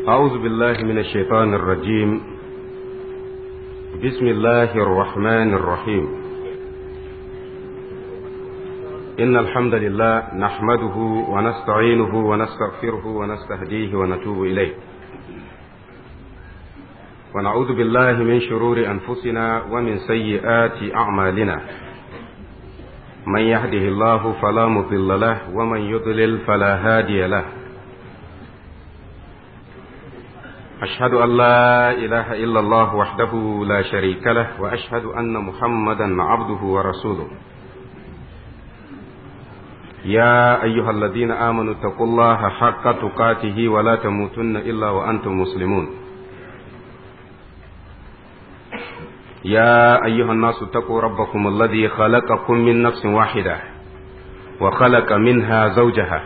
أعوذ بالله من الشيطان الرجيم بسم الله الرحمن الرحيم إن الحمد لله نحمده ونستعينه ونستغفره ونستهديه ونتوب إليه ونعوذ بالله من شرور أنفسنا ومن سيئات أعمالنا من يهده الله فلا مضل له ومن يضلل فلا هادي له أشهد أن لا إله إلا الله وحده لا شريك له وأشهد أن محمدا عبده ورسوله يا أيها الذين آمنوا اتقوا الله حق تقاته ولا تموتن إلا وأنتم مسلمون يا أيها الناس اتقوا ربكم الذي خلقكم من نفس واحدة وخلق منها زوجها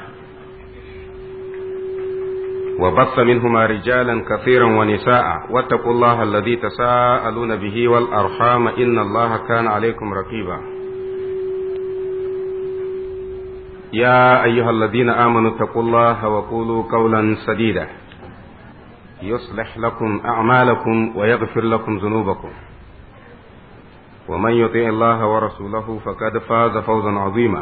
وبث منهما رجالا كثيرا ونساء واتقوا الله الذي تساءلون به والأرحام إن الله كان عليكم رقيبا يا أيها الذين آمنوا اتقوا الله وقولوا قولا سديدا يصلح لكم أعمالكم ويغفر لكم ذنوبكم ومن يطع الله ورسوله فقد فاز فوزا عظيما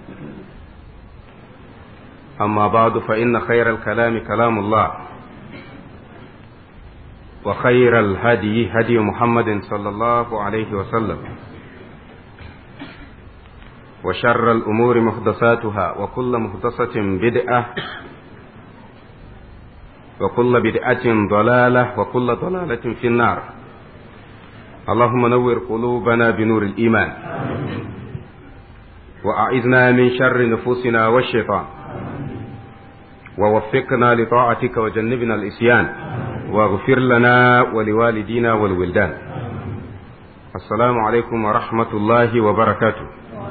أما بعد فإن خير الكلام كلام الله وخير الهدي هدي محمد صلى الله عليه وسلم وشر الأمور محدثاتها وكل محدثة بدعة وكل بدعة ضلالة وكل ضلالة في النار اللهم نور قلوبنا بنور الإيمان وأعذنا من شر نفوسنا والشيطان ووفقنا لطاعتك وجنبنا الإسيان واغفر لنا ولوالدينا والولدان السلام عليكم ورحمة الله وبركاته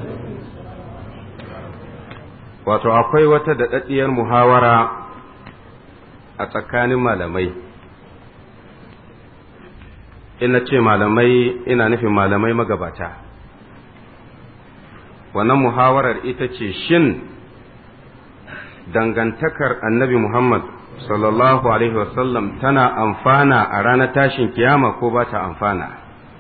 wato akwai wata daɗaɗɗiyar muhawara a tsakanin malamai ina ce malamai ina nufin malamai magabata wannan muhawarar ita ce shin dangantakar annabi Muhammad sallallahu Alaihi wasallam tana amfana a ranar tashin kiyama ko ba ta amfana.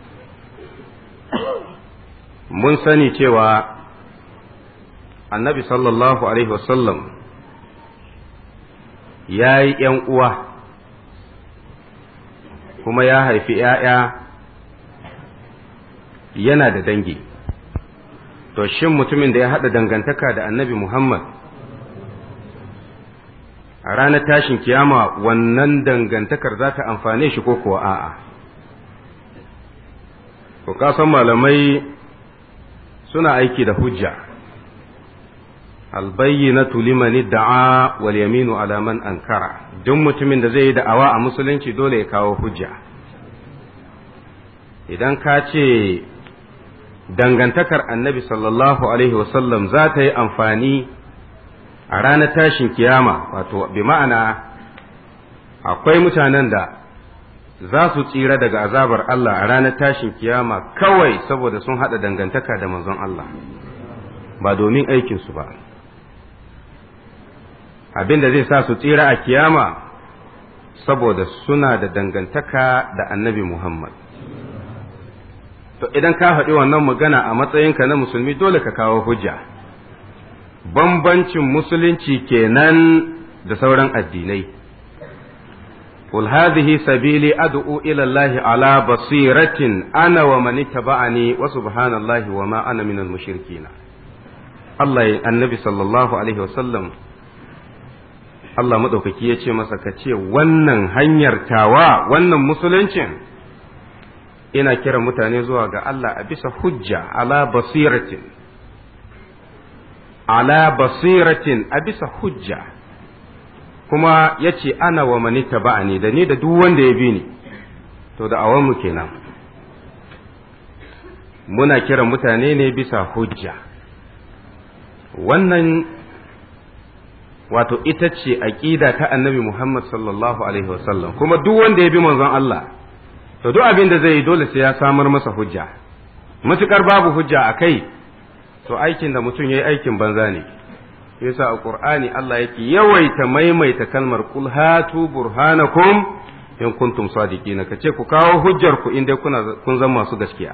Mun sani cewa annabi sallallahu Alaihi wasallam ya yi ’yan uwa kuma ya haifi ’ya'ya yana da dangi. To, shin mutumin da ya haɗa dangantaka da annabi Muhammad a ranar tashin kiyama wannan dangantakar za ta amfane shi ko kuwa a'a. Ku kasan malamai suna aiki da hujja, albayyinatu liman da'a wal yaminu ala man ankara duk mutumin da zai yi da'awa a musulunci dole ya kawo hujja. Idan ka ce dangantakar annabi sallallahu Alaihi wasallam za ta yi amfani a ranar tashin kiyama wato bi ma'ana akwai mutanen da za su tsira daga azabar Allah a ranar tashin kiyama kawai saboda sun haɗa dangantaka da manzon Allah ba domin aikinsu ba abin da zai sa su tsira a kiyama saboda suna da dangantaka da annabi Muhammad to idan ka faɗi wannan magana a matsayinka na musulmi dole ka kawo hujja bambancin musulunci kenan da sauran addinai قل هذه سبيلي أدعو إلى الله على بصيرة أنا ومن اتبعني وسبحان الله وما أنا من المشركين الله النبي صلى الله عليه وسلم Allah maɗaukaki ya ce masa ka ce wannan hanyar tawa wannan musuluncin ina kira mutane zuwa ga Allah a bisa hujja ala basiratin ala basiratin a bisa hujja kuma ya ce ana wa manita ba'ani da ni da duk wanda ya bi ni to da awanmu kenan muna kiran mutane ne bisa hujja wannan wato ita ce aƙida ta annabi Muhammad sallallahu alaihi wasallam kuma duk wanda ya bi manzon Allah to duk abin da zai yi dole sai ya samar masa hujja matukar babu hujja a kai to aikin da mutum ya yi aikin banza ne yasa a qur'ani Allah yake yawaita maimaita kalmar kul hatu burhanakum in kuntum sadiqina kace ku kawo hujjar ku inda kuna kun zama masu gaskiya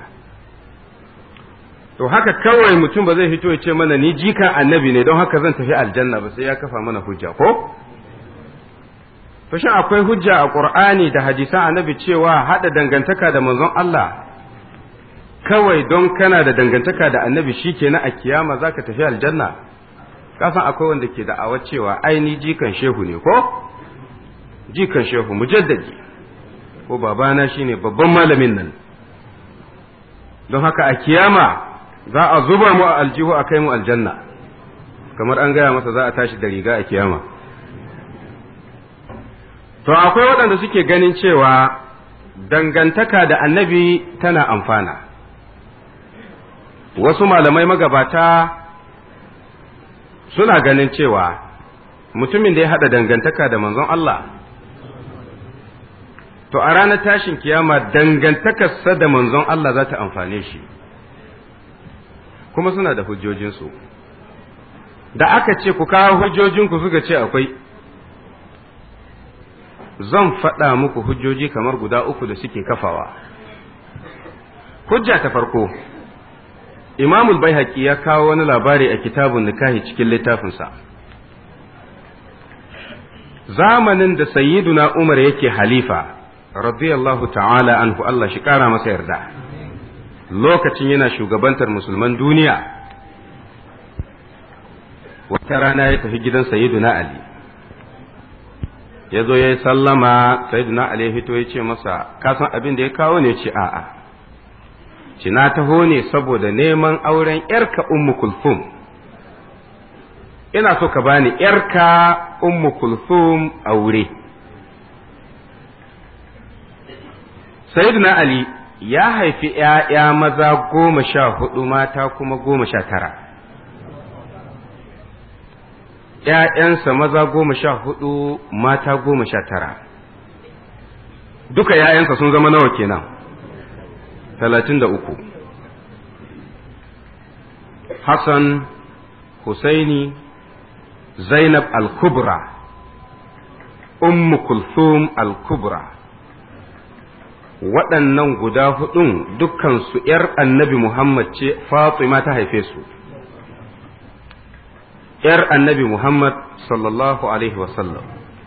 to haka kawai mutum ba zai fito ya ce mana ni jikan annabi ne don haka zan tafi aljanna ba sai ya kafa mana hujja ko to shin akwai hujja a qur'ani da hadisan annabi cewa hada dangantaka da manzon Allah kawai don kana da dangantaka da annabi shikenan a kiyama zaka tafi aljanna kasan akwai wanda ke da'awar cewa ai ni jikan shehu ne ko jikan shehu mujaddadi ko babana shine babban malamin nan don haka a kiyama za a zuba mu a aljihu a kai mu aljanna kamar an gaya masa za a tashi da riga a kiyama to akwai waɗanda suke ganin cewa dangantaka da annabi tana amfana wasu malamai magabata suna ganin cewa mutumin da ya haɗa dangantaka da manzon Allah to a ranar tashin kiyama dangantakarsa da manzon Allah za ta amfane shi kuma suna da hujjojinsu da aka ce ku kawo hujjojinku suka ce akwai zan faɗa muku hujjoji kamar guda uku da suke kafawa hujja ta farko imamul bai ya kawo wani labari a kitabun nikahi cikin littafinsa zamanin da sayyiduna umar yake halifa radiyallahu ta'ala anhu Allah shi kara masa yarda lokacin yana shugabantar musulman duniya wata rana ya tafi gidan sayyiduna ali ya zo ya yi sallama sayyiduna ali ya fito ya ce masa kasan abin da ya kawo ne ce a'a ci na taho ne saboda neman auren yarka ummu kulthum ina so ka bani yarka ummu kulthum aure sayyiduna ali ya haifi ‘ya'ya maza goma sha hudu mata kuma goma sha tara ‘ya'yansa maza goma sha hudu mata goma sha tara duka ‘ya'yansa sun zama nawa kenan talatin da uku Hassan Husaini Zainab al-Kubra Ummu Kulthum al-Kubra waɗannan guda hudun dukkansu ‘yar annabi Muhammad ce Fatima ta haife su, ‘yar annabi Muhammad sallallahu Alaihi wasallam.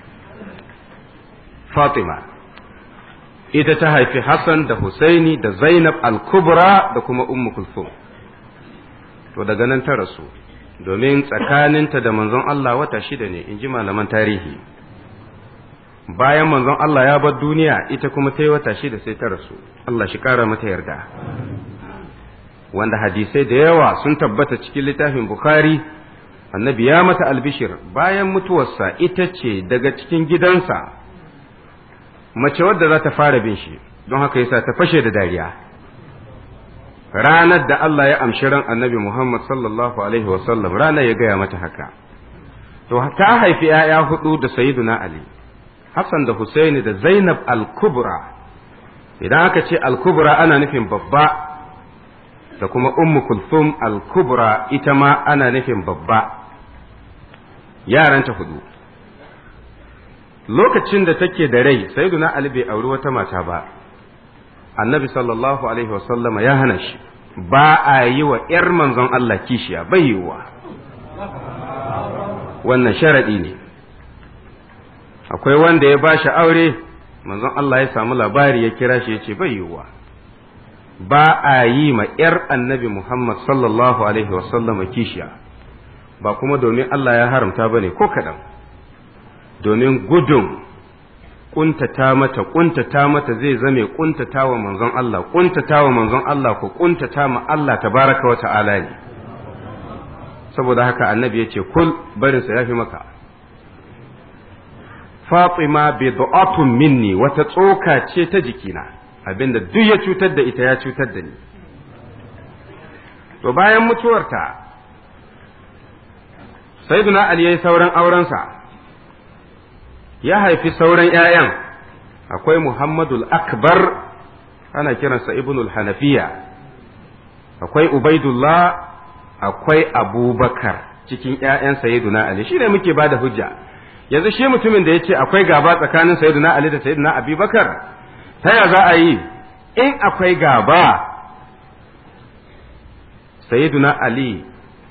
Fatima, ita ta haifi Hassan da Husaini da Zainab al-Kubra da kuma Ummu Kulthum. To daga nan ta rasu, domin tsakaninta da manzon Allah wata shida ne, in ji malaman tarihi. bayan manzon Allah ya bar duniya ita kuma ta yi wata shida sai ta rasu Allah shi ƙara mata yarda wanda hadisai da yawa sun tabbata cikin littafin Bukhari annabi ya mata albishir bayan mutuwarsa ita ce daga cikin gidansa mace wadda za ta fara bin shi don haka yasa ta fashe da dariya ranar da Allah ya amshi ran annabi Muhammad sallallahu alaihi wasallam ranar ya gaya mata haka to ta haifi 'ya'ya hudu da sayyiduna Ali Hassan da Husaini da Zainab al-Kubra idan aka ce al-Kubra ana nufin babba da kuma Ummu Kulthum al-Kubra ita ma ana nufin babba yaranta hudu lokacin da take da rai sayyiduna Ali bai auri wata mata ba annabi sallallahu alaihi wasallama ya hana shi ba a yi wa ‘yar manzon Allah kishiya bai yiwuwa wannan sharaɗi ne akwai wanda ya ba shi aure manzon Allah ya samu labari ya kira shi ya ce bai yiwuwa ba a yi ma ‘yar annabi Muhammad sallallahu Alaihi wasallama kishiya ba kuma domin Allah ya haramta ba ne ko kaɗan domin gudun ƙuntata mata ƙuntata mata zai zame ƙuntata wa manzon Allah ƙuntata wa manzon Allah ko ƙuntata ma Allah tabaraka wa ta'ala ne saboda haka annabi ya ce kul barinsa ya fi maka Fatima bid'atun minni wata tsoka ce ta jikina abinda duk ya cutar da ita ya cutar da ni to bayan mutuwarta sayyiduna ali yayi sauran aurensa ya haifi sauran ƴaƴan akwai muhammadul akbar ana kiransa ibnul hanafiya akwai ubaidullah akwai abubakar cikin ƴaƴan sayyiduna ali shine muke bada hujja yanzu shi mutumin da yace akwai gaba tsakanin sayyiduna ali da sayyiduna abubakar ta ya za a yi in akwai gaba sayyiduna ali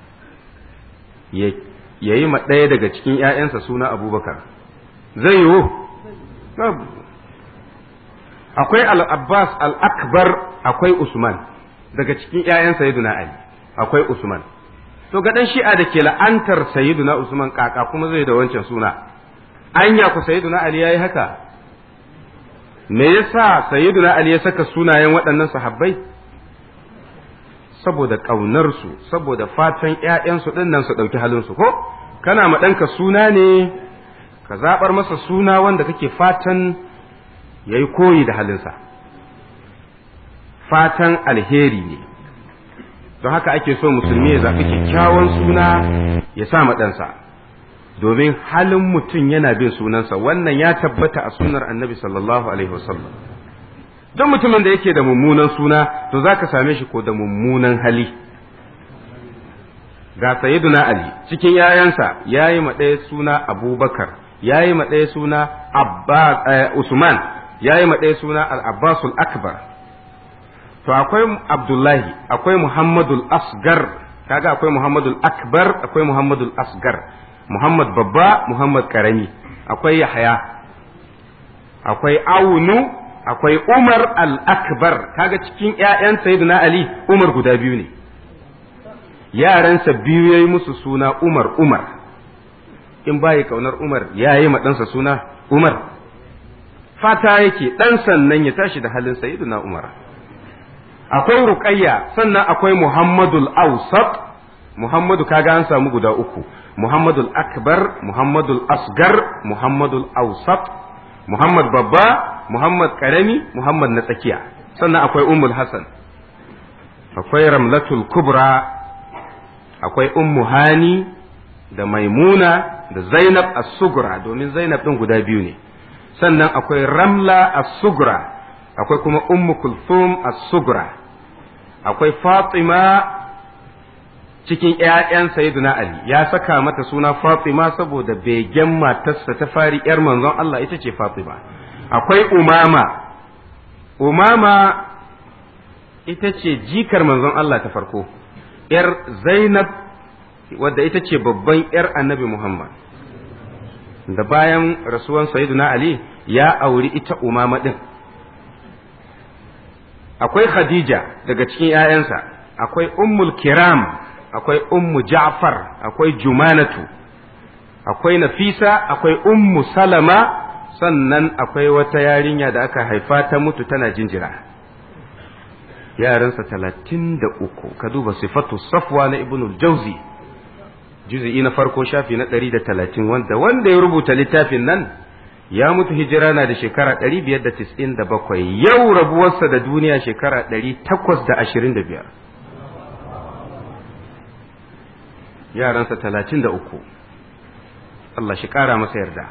ya yi ma ɗaya daga cikin ƴaƴansa suna abubakar zai yiwu akwai al-abbas al-akbar akwai usman daga cikin ƴaƴan sayyiduna ali akwai usman to ga dan shi'a da ke la'antar sayyiduna usman kaka kuma zai da wancan suna anya ku sayyiduna ali yayi haka me yasa sayyiduna ali ya saka sunayen waɗannan sahabbai saboda ƙaunar su saboda fatan ƴaƴansu ɗin nan su ɗauki halin su ko kana ma ɗanka suna ne ka zaɓar masa suna wanda kake fatan yayi koyi da halinsa fatan alheri ne don haka ake so musulmi ya zaɓi kyakkyawan suna ya sa ma ɗansa domin halin mutum yana bin sunansa wannan ya tabbata a sunnar annabi sallallahu alaihi wasallam don mutumin da yake da mummunan suna to za ka same shi ko da mummunan hali ga sayyiduna ali cikin yayansa ya yi ma ɗaya suna abubakar ya yi ma ɗaya suna usman ya yi ma ɗaya suna al-abbasul akbar to akwai abdullahi akwai muhammadul asgar kaga akwai muhammadul akbar akwai muhammadul asgar muhammad babba muhammad karami akwai yahaya akwai aunu akwai umar al-akbar kaga cikin ƴaƴan sayyidina ali umar guda biyu ne yaransa biyu yayi musu suna umar umar in bayi kaunar umar yayi ma ɗansa suna umar fata yake ɗan sannan ya tashi da halin sayyidina umar akwai ruqayya sannan akwai muhammadul awsat muhammadu kaga an samu guda uku muhammadul akbar muhammadul asgar muhammadul awsat muhammad babba muhammad karami muhammad na tsakiya sannan akwai ummul hasan akwai ramlatul kubra akwai ummu hani da maimuna da zainab as-sugra domin zainab din guda biyu ne sannan akwai ramla as-sugra akwai kuma ummu kulthum as-sugra akwai fatima cikin ƴaƴan sayyidina ali ya saka mata suna fatima saboda begen matarsa ta fari yar manzon Allah ita ce fatima akwai umama umama ita ce jikar manzon Allah ta farko yar zainab wadda ita ce babban yar annabi muhammad da bayan rasuwan sayyidina ali ya auri ita umama din akwai Khadija daga cikin ‘ya'yansa, akwai Ummul Kiram, akwai Ummu Ja'far, akwai Jumanatu, akwai Nafisa, akwai Ummu Salama, sannan akwai wata yarinya da aka haifa ta mutu tana jinjira. Yaransa talatin da uku, ka duba sifatu safwa na Ibn Jauzi, juzi'i na farko shafi na ɗari da talatin wanda wanda ya rubuta littafin nan ya mutu hijira na da shekara ɗari biyar da tis'in da bakwai yau rabuwarsa da duniya shekara ɗari takwas da ashirin da biyar yaransa talatin da uku Allah shi ƙara masa yarda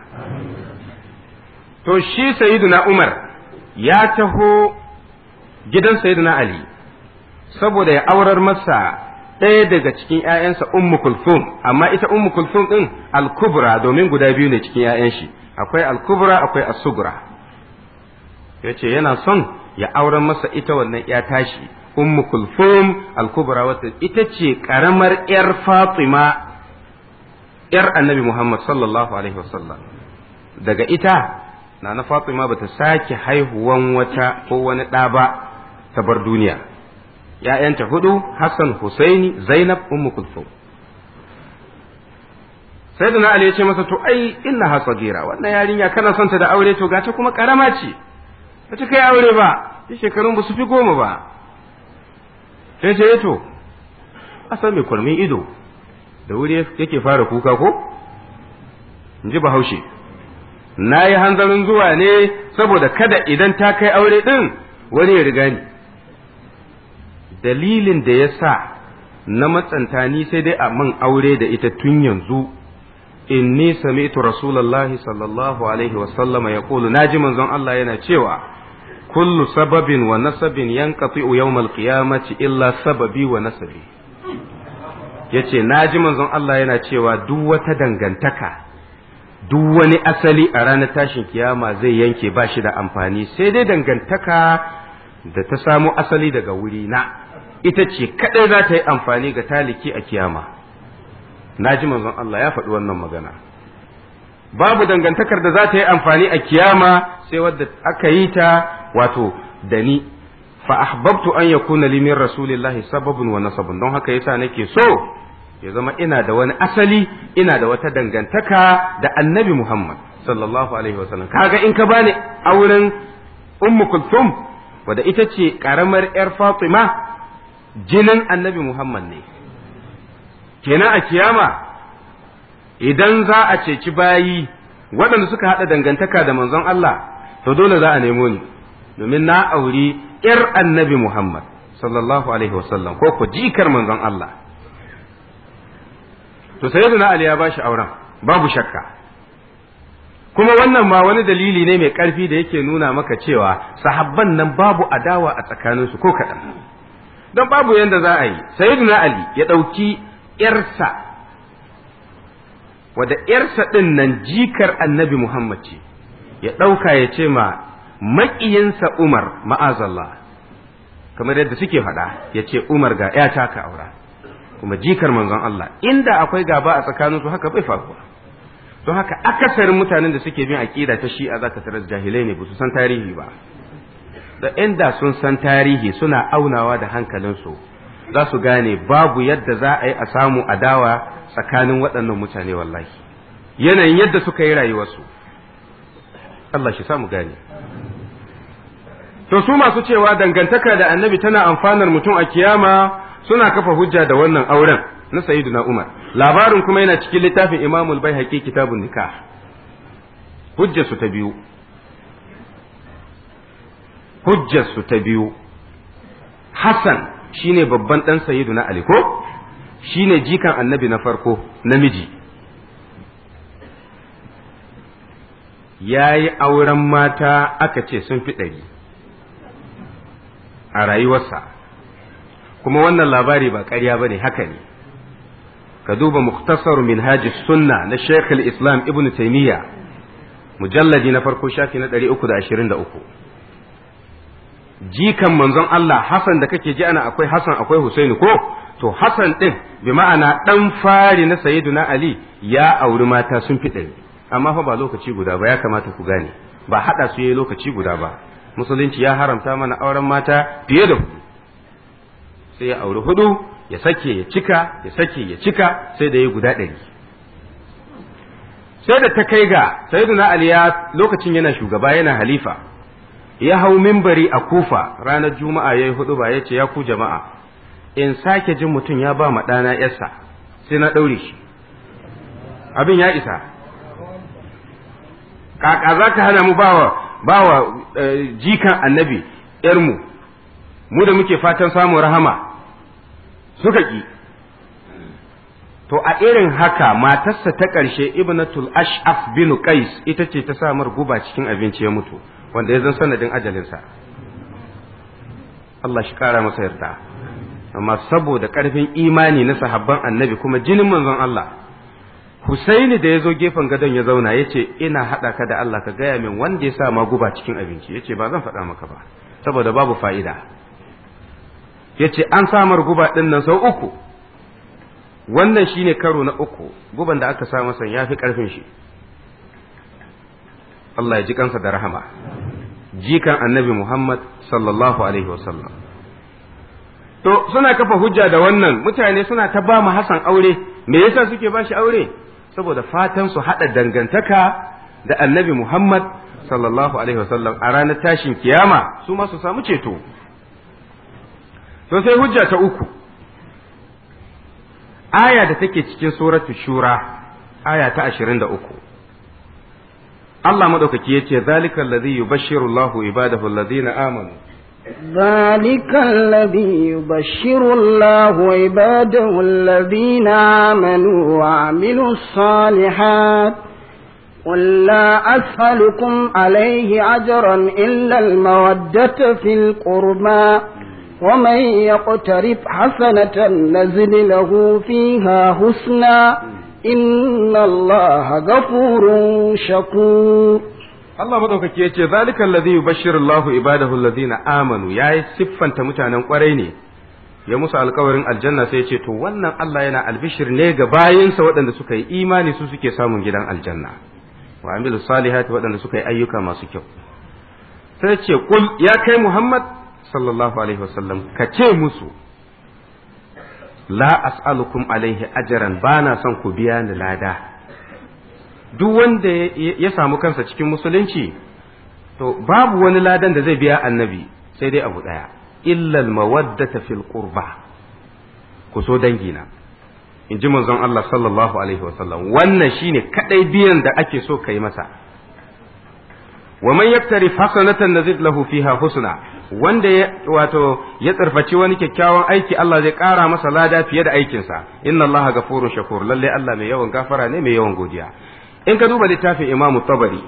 to shi sayiduna umar ya taho gidan sayiduna ali saboda ya aurar masa ɗaya daga cikin ‘ya'yansa ummu kulthum amma ita ummu kulthum ɗin al-kubra domin guda biyu ne cikin ‘ya'yan shi akwai al-kubra akwai as-sugra yace yana son ya auren masa ita wannan ya tashi ummu kulthum al-kubra wata ita ce karamar yar fatima yar annabi muhammad sallallahu alaihi wasallam daga ita na na fatima bata sake haihuwan wata ko wani ɗa ba ta bar duniya ‘ya'yanta hudu hassan husaini zainab ummu kulthum sai da Ali ya ce masa to ai inna ha sagira wannan yarinya kana son ta da aure to gace kuma karama ce ba ta kai aure ba shi shekarun ba su fi goma ba sai ce to asan mai kurmin ido da wuri yake fara kuka ko in ji bahaushe na yi hanzarin zuwa ne saboda kada idan ta kai aure din wani ya riga ni dalilin da ya sa na matsanta ni sai dai a man aure da ita tun yanzu inni sami'tu rasulullahi sallallahu alaihi wasallam ya kulu naji manzon Allah yana cewa kullu sababin wa nasabin yanqati'u yawmal qiyamati illa sababi wa nasabi yace naji manzon Allah yana cewa duk wata dangantaka duk wani asali a ranar tashin kiyama zai yanke ba shi da amfani sai dai dangantaka da ta samo asali daga wuri na ita ce kadai za ta yi amfani ga taliki a kiyama naji manzon Allah ya faɗi wannan magana babu dangantakar da za ta yi amfani a kiyama sai wadda aka yi ta wato da ni fa ahbabtu an yakuna li min rasulillahi sababun wa nasabun don haka yasa nake so ya zama ina da wani asali ina da wata dangantaka da annabi Muhammad sallallahu alaihi wasallam kaga in ka bani auren ummu kulthum wadda ita ce karamar yar Fatima jinin annabi Muhammad ne kenan a kiyama idan za a ceci bayi waɗanda suka haɗa dangantaka da manzon Allah to dole za a nemo ni domin na auri ‘yar annabi Muhammad sallallahu alaihi wasallam ko ku jikar manzon Allah to sai na Ali ya ba shi auren babu shakka kuma wannan ma wani dalili ne mai ƙarfi da yake nuna maka cewa sahabban nan babu adawa a tsakaninsu ko kaɗan don babu yadda za a yi sayyiduna Ali ya ɗauki ‘yarsa wadda ‘yarsa ɗin nan jikar annabi Muhammad ce, ya ɗauka ya ce ma maƙiyinsa Umar ma'azallah, kamar yadda suke faɗa ya ce Umar ga ‘yata ka aura, kuma jikar manzon Allah, inda akwai gaba a tsakaninsu haka bai faruwa. Don haka akasarin mutanen da suke bin aƙida ta shi'a za ka tarar jahilai ne ba su san tarihi ba. Da inda sun san tarihi suna aunawa da hankalinsu. za su gane babu yadda za a yi a samu adawa tsakanin waɗannan mutane wallahi yanayin yadda suka yi rayuwarsu Allah shi samu gane to su masu cewa dangantaka da annabi tana amfanar mutum a kiyama suna kafa hujja da wannan auren na sayyiduna Umar labarin kuma yana cikin littafin Imamul Baihaqi kitabun nikah hujjarsu ta biyu hujjarsu ta biyu Hassan shine babban ɗan sayidu na Ali ko shine jikan annabi na farko namiji ya yi auren mata aka ce sun fi ɗari a rayuwarsa kuma wannan labari ba ƙarya ba ne haka ne ka duba muktasar minhajis sunna na sheikh islam ibn taimiyya mujalladi na farko shafi na 323 jikan manzon Allah Hassan da kake ji ana akwai Hassan akwai Husaini ko to Hassan din bi ma'ana dan fari na Sayyiduna Ali ya auri mata sun fi ɗari amma fa ba lokaci guda ba ya kamata ku gane ba hada su yayi lokaci guda ba musulunci ya haramta mana auren mata fiye da hudu sai ya auri hudu ya sake ya cika ya sake ya cika sai da ya guda ɗari sai da ta kai ga Sayyiduna Ali ya lokacin yana shugaba yana halifa ya hau mimbari a kufa ranar juma'a ya yi hudu ba ya ce ya ku jama'a in sake jin mutum ya ba ma ɗana yarsa sai na ɗaure shi abin ya isa kaka za ka hana mu bawa bawa jikan annabi yarmu mu da muke fatan samun rahama suka ƙi to a irin haka matarsa ta ƙarshe ibnatul ash'af bin qais ita ce ta samar guba cikin abinci ya mutu wanda ya zan sanadin ajalinsa Allah shi kara masa yarda amma saboda ƙarfin imani na sahabban annabi kuma jinin manzon Allah Husaini da ya zo gefen gadon ya zauna ya ce ina haɗa ka da Allah ka gaya min wanda ya sa ma guba cikin abinci ya ce ba zan faɗa maka ba saboda babu fa'ida ya ce an samar guba ɗin nan sau uku wannan shine karo na uku guban da aka sa masa ya fi ƙarfin shi Allah ya ji kansa da rahama jikan annabi Muhammad sallallahu alaihi wasallam to suna kafa hujja da wannan mutane suna ta ba mu Hassan aure me yasa suke ba shi aure saboda fatan su hada dangantaka da annabi Muhammad sallallahu alaihi wasallam a ranar tashin kiyama su ma su samu ceto to sai hujja ta uku aya da take cikin suratu shura aya ta 23 Allah madaukaki yace zalika allazi yubashshiru Allahu ibadahu allazina amanu ذلك الذي يبشر الله عباده الذين آمنوا وعملوا الصالحات قل لا أسألكم عليه أجرا إلا المودة في القربى ومن يقترف حسنة نزل له فيها حسنا إن الله غفور شكور Allah madaukaki yace zalika allazi yubashshiru Allahu ibadahu allazina amanu yayi siffanta mutanen kwarai ne ya musu alkawarin aljanna sai ce to wannan Allah yana albishir ne ga bayinsa waɗanda suka yi imani su suke samun gidan aljanna wa amilu salihati waɗanda suka yi ayyuka masu kyau sai ce kul ya kai Muhammad sallallahu alaihi wasallam ka ce musu la as'alukum alaihi ajran bana son ku biya ni lada duk wanda ya samu kansa cikin musulunci to babu wani ladan da zai biya annabi sai dai abu daya illa mawaddata fil qurba ku so dangina in ji manzon Allah sallallahu alaihi wasallam wannan shine kadai biyan da ake so kai masa wa man yaktari hasanatan nazid lahu fiha husna wanda ya wato ya tsarfaci wani kyakkyawan aiki Allah zai kara masa lada fiye da aikinsa inna Allah gafurun shakur lalle Allah mai yawan gafara ne mai yawan godiya in ka duba littafin Imam Tabari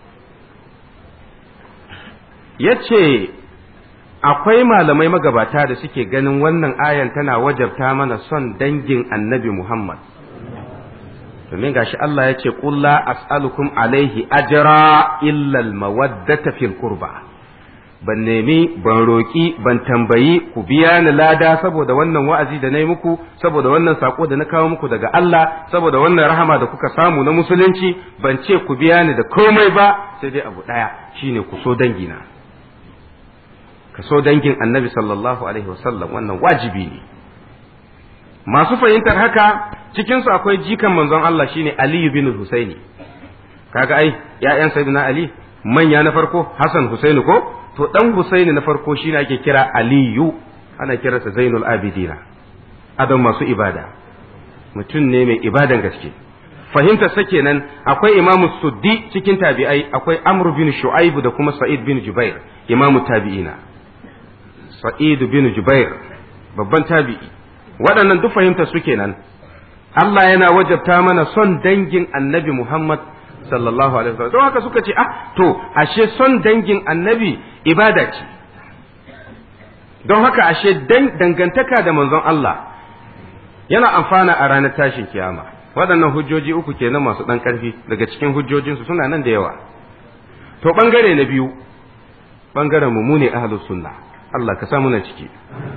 yace akwai malamai magabata da suke ganin wannan ayan tana wajabta mana son dangin annabi Muhammad domin gashi Allah ya ce la as'alukum alaihi ajra illa al-mawaddata fil qurba ban nemi ban roki ban tambayi ku biya ni lada saboda wannan wa'azi da na yi muku saboda wannan sako da na kawo muku daga Allah saboda wannan rahama da kuka samu na musulunci ban ce ku biya ni da komai ba sai dai abu daya shine ku so dangina ka so dangin annabi sallallahu alaihi wasallam wannan wajibi ne masu fahimtar haka cikinsu akwai jikan manzon Allah shine Ali bin Husaini kaga ai ƴaƴan sayyidina Ali manya na farko Hassan Husaini ko to dan Husaini na farko shine ake kira Aliyu ana kiransa Zainul Abidina adam masu ibada mutum ne mai ibadan gaske fahimtar sa kenan akwai Imam Suddi cikin tabi'ai akwai Amr bin Shu'aib da kuma Sa'id bin Jubair Imam tabi'ina Sa'id bin Jubair babban tabi'i waɗannan duk fahimtar su kenan Allah yana wajabta mana son dangin annabi Muhammad sallallahu alaihi wasallam don haka suka ce ah to ashe son dangin annabi ibada ce don haka ashe dangantaka da manzon Allah yana amfana a ranar tashin kiyama waɗannan hujjoji uku kenan masu ɗan ƙarfi daga cikin hujjojinsu suna nan da yawa to ɓangare na biyu ɓangaren mu ne ahlus sunna Allah ka samu na ciki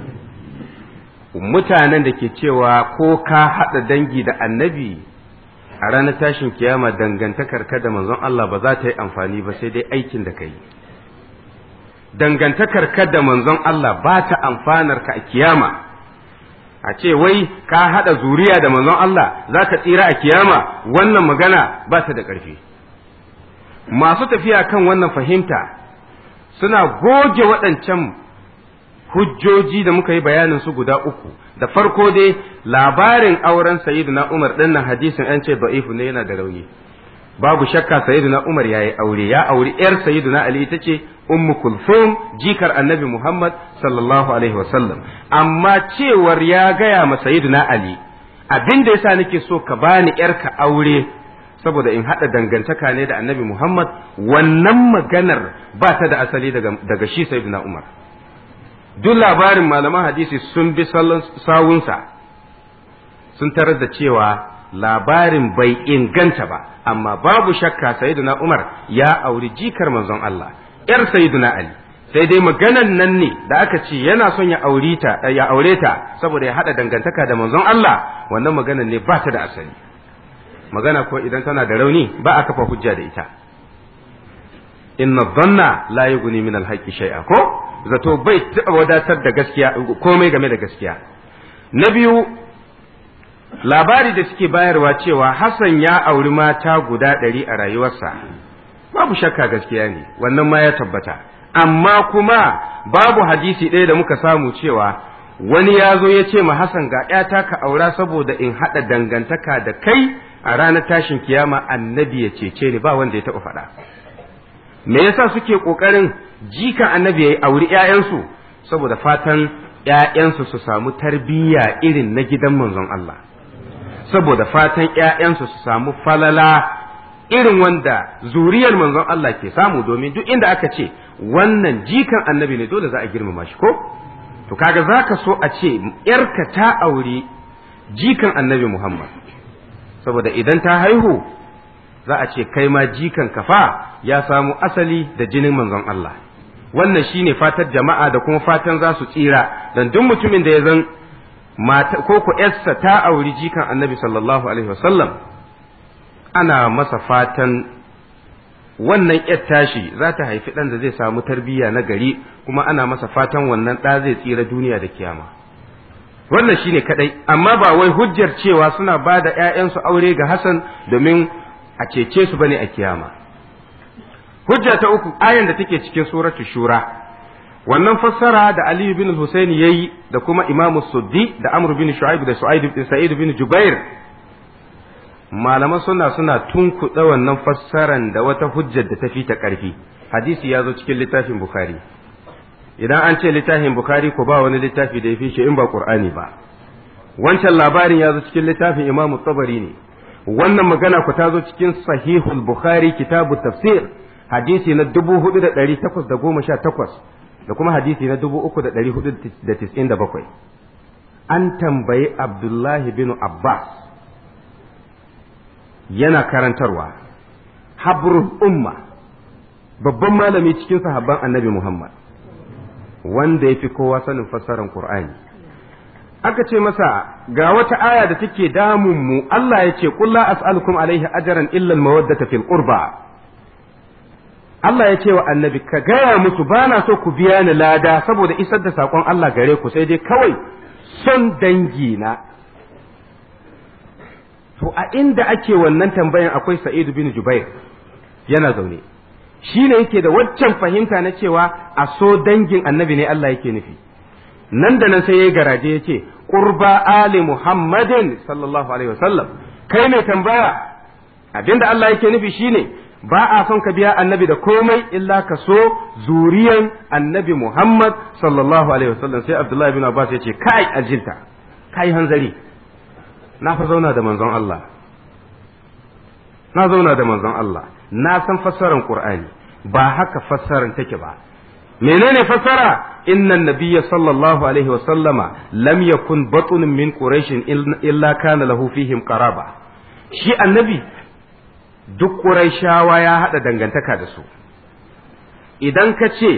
mutanen da ke cewa ko ka haɗa dangi da annabi a ranar tashin kiyama dangantakar ka da manzon Allah ba za ta yi amfani ba sai dai aikin da ka yi dangantakar ka da manzon Allah ba ta amfanar ka a kiyama a ce wai ka haɗa zuriya da manzon Allah za ka tsira a kiyama wannan magana ba ta da ƙarfi masu tafiya kan wannan fahimta suna goge waɗancan hujjoji da muka yi bayanin su guda uku da farko dai labarin auren sayyidina Umar din nan hadisin an ce da'ifu ne yana da rauni babu shakka sayyidina Umar yayi aure ya auri yar sayyidina Ali ita ce ummu kulthum jikar annabi Muhammad sallallahu alaihi wasallam amma cewar ya gaya ma sayyidina Ali abin da yasa nake so ka bani yarka aure saboda in haɗa dangantaka ne da annabi Muhammad wannan maganar ba ta da asali daga, daga shi sayyidina Umar duk labarin malaman hadisi sun bi sawunsa sun tarar da cewa labarin bai inganta ba amma babu shakka sayyiduna Umar ya auri jikar manzon Allah yar sayyiduna Ali sai dai maganan nan ne da aka ce yana son ya aure ta ya aure ta saboda ya hada dangantaka da manzon Allah wannan maganan ne ba ta da asali magana ko idan tana da rauni ba a kafa hujja da ita inna dhanna la yughni min al-haqqi shay'a ko zato bai taɓa wadatar da gaskiya komai game da gaskiya na biyu labari da suke bayarwa cewa Hassan ya auri mata guda ɗari a rayuwarsa babu shakka gaskiya ne wannan ma ya tabbata amma kuma babu hadisi ɗaya da muka samu cewa wani ya zo ya ce ma Hassan ga ‘yata ka aura saboda in haɗa dangantaka da kai a ranar tashin kiyama annabi ya cece ni ba wanda ya taɓa faɗa me yasa suke ƙoƙarin jika annabi ya auri ‘ya'yansu saboda fatan ‘ya'yansu su samu tarbiyya irin na gidan manzon Allah saboda fatan ‘ya'yansu su samu falala irin wanda zuriyar manzon Allah ke samu domin duk inda aka ce wannan jikan annabi ne dole za a girmama shi ko to kaga zaka so a ce yarka ta auri jikan annabi Muhammad saboda idan ta haihu za a ce kai ma jikan kafa ya samu asali da jinin manzon Allah wannan shine fatar jama'a da kuma fatan za su tsira dan duk mutumin da ya zan mata ko ku yarsa ta auri jikan annabi sallallahu alaihi wasallam ana masa fatan wannan yar tashi za ta haifi ɗan da zai samu tarbiyya na gari kuma ana masa fatan wannan ɗa zai tsira duniya da kiyama wannan shine kadai amma ba wai hujjar cewa suna ba da ‘ya'yansu aure ga Hassan domin a cece su bane a kiyama hujja ta uku ayan da take cikin suratu shura wannan fassara da Aliyu bin Husaini yayi da kuma Imam Suddi da Amr bin Shu'aib da Sa'id bin Jubair malaman suna suna tunkuɗa wannan fassaran da wata hujjar da ta fi ta ƙarfi hadisi ya zo cikin littafin bukhari idan an ce littafin bukhari ko ba wani littafi da ya fi shi in ba qur'ani ba wancan labarin ya zo cikin littafin imamu tabari ne wannan magana ku ta zo cikin sahihul bukhari kitabu tafsir hadisi na dubu hudu da ɗari takwas da goma sha takwas da kuma hadisi na dubu uku da ɗari hudu da tis'in da bakwai an tambayi abdullahi bin abbas yana karantarwa habrul umma babban malami cikin sahabban annabi Muhammad wanda ya fi kowa sanin fassarar Qur'ani aka ce masa ga wata aya da take damun mu Allah ya ce qul la as'alukum alaihi ajran illa al-mawaddata fil qurba Allah ya ce wa annabi ka gaya musu bana so ku biya ni lada saboda isar da sakon Allah gare ku sai dai kawai son dangi na to a inda ake wannan tambayan akwai Sa'id bin Jubair yana zaune shi ne yake da waccan fahimta na cewa a so dangin annabi ne Allah yake nufi nan da nan sai ya garaje ya ce qurba ali muhammadin sallallahu alaihi wasallam kai mai tambaya abinda Allah yake nufi shine ba a son ka biya annabi da komai illa ka so zuriyan annabi muhammad sallallahu alaihi wasallam sai abdullahi bin abbas ya ce kai aljilta kai hanzari na fa zauna da manzon Allah na zauna da manzon Allah na san fassarar Qur'ani ba haka fassarar take ba menene fassara inna nabiyya sallallahu alaihi wa sallama lam yakun batun min quraish illa kana lahu fihim qaraba shi annabi duk quraishawa ya hada dangantaka da su idan ka ce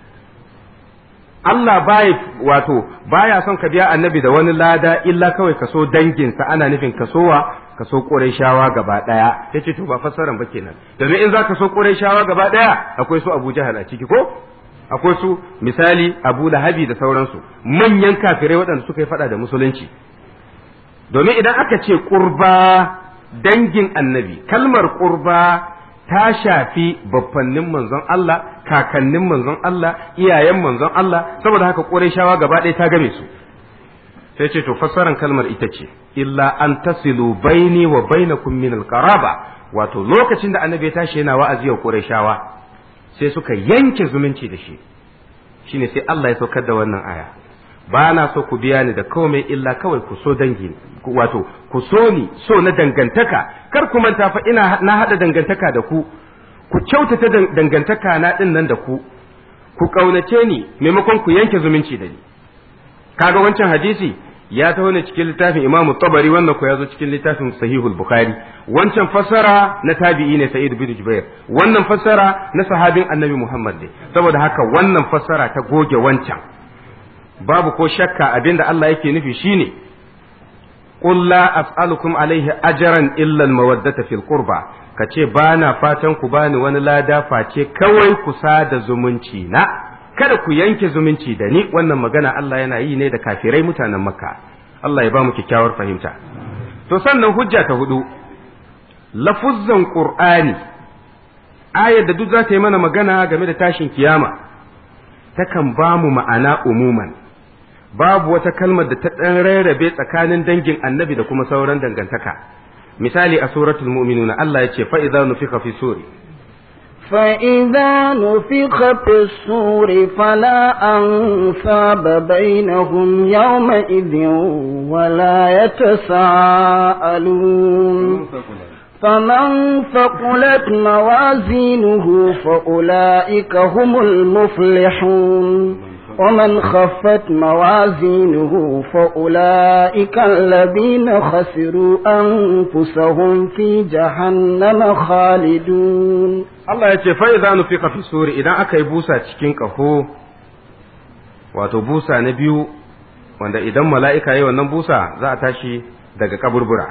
Allah baya wato baya son ka biya annabi da wani lada illa kawai kaso danginsa ana nufin kasowa kaso Qurayshawa gaba daya yace to ba fassaran ba kenan domin in za ka so Qurayshawa gaba daya akwai su Abu Jahal a ciki ko akwai su misali Abu Lahabi da sauransu manyan kafirai waɗanda suka yi fada da musulunci domin idan aka ce qurba dangin annabi kalmar qurba ta shafi baffannin manzon Allah kakannin manzon Allah iyayen manzon Allah saboda haka Qurayshawa gaba ɗaya ta game su sai ce to fassaran kalmar ita ce illa an tasilu baini wa bainakum min alqaraba wato lokacin da annabi ya tashi yana wa'azi wa Qurayshawa sai suka yanke zumunci da shi shine sai Allah ya saukar da wannan aya ba na so ku biya ni da komai illa kawai ku so dangi wato ku so ni so na dangantaka kar ku manta fa ina na hada dangantaka da ku ku kyautata dangantaka na din nan da ku ku kaunace ni maimakon ku yanke zumunci da ni kaga wancan hadisi ya taho ne cikin littafin Imam Tabari wannan ko ya zo cikin littafin Sahihul Bukhari wancan fassara na tabi'i ne Sa'id bin Jubair wannan fassara na sahabin Annabi Muhammad ne saboda haka wannan fassara ta goge wancan babu ko shakka abinda Allah yake nufi shine qul la as'alukum alaihi ajran illa al-mawaddata fil qurba kace bana fatan ku bani wani lada face kawai ku sada zumunci na kada ku yanke zumunci da ni wannan magana Allah yana yi ne da kafirai mutanen makka Allah ya ba mu kyakkyawar fahimta to sannan hujja ta hudu lafuzzan qur'ani ayar da duk za ta yi mana magana game da tashin kiyama takan ba mu ma'ana umuman babu wata kalmar da ta ɗan rarrabe tsakanin dangin annabi da kuma sauran dangantaka misali a suratul mu'minuna Allah ya ce fa idza nufika fi suri فإذا نفخ في الصور فلا أنصاب بينهم يومئذ ولا يتساءلون فمن ثقلت موازينه فأولئك هم المفلحون ومن خفت موازينه فأولئك الذين خسروا أنفسهم في جهنم خالدون Allah ya ce fa'iza nufika fi suri idan aka yi busa cikin ƙaho wato busa na biyu wanda idan mala'ika yi wannan busa za a tashi daga kaburbura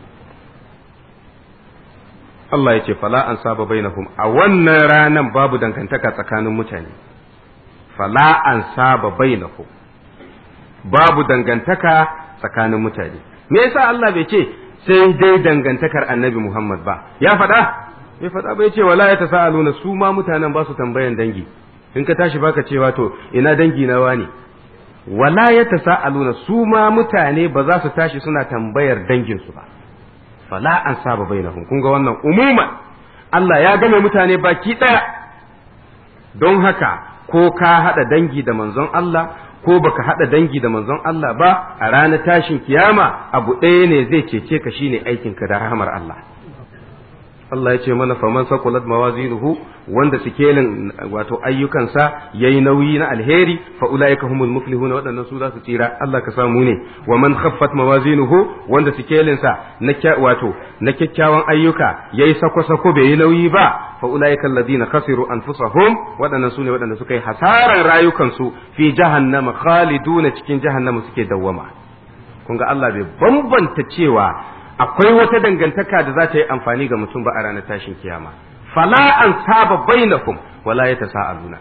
Allah ya ce fala an saba bainahum a wannan ranan babu dangantaka tsakanin mutane fala an saba bainahum babu dangantaka tsakanin mutane me yasa Allah bai ce sai dai dangantakar annabi Muhammad ba ya faɗa bai faɗa bai ce wala ya tasaaluna su ma mutanen ba su tambayan dangi in ka tashi baka cewa to ina dangi na wani wala ya tasaaluna su ma mutane ba za su tashi suna tambayar danginsu ba fala an saba bainahum kun ga wannan umuman Allah ya game mutane baki ɗaya don haka ko ka haɗa dangi da manzon Allah ko baka haɗa dangi da manzon Allah ba a ranar tashin kiyama abu ɗaya ne zai cece ka shine aikinka da rahamar Allah Allah ya ce mana faman sakulat mawazinuhu wanda sikelin wato ayyukansa yayi nauyi na alheri fa ulaika humul muflihuna waɗannan su za su tsira Allah ka samu ne wa man khaffat mawazinuhu wanda sikelin sa na wato na kyakkyawan ayyuka yayi sako sako bai yi nauyi ba fa ulaika alladhina khasiru anfusahum waɗannan su ne waɗanda suka yi hasaran rayukansu fi jahannama khaliduna cikin jahannama suke dawwama kun ga Allah bai bambanta cewa akwai wata dangantaka da za ta yi amfani ga mutum ba a ranar tashin kiyama fala an saba bainakum wala ya tasa'aluna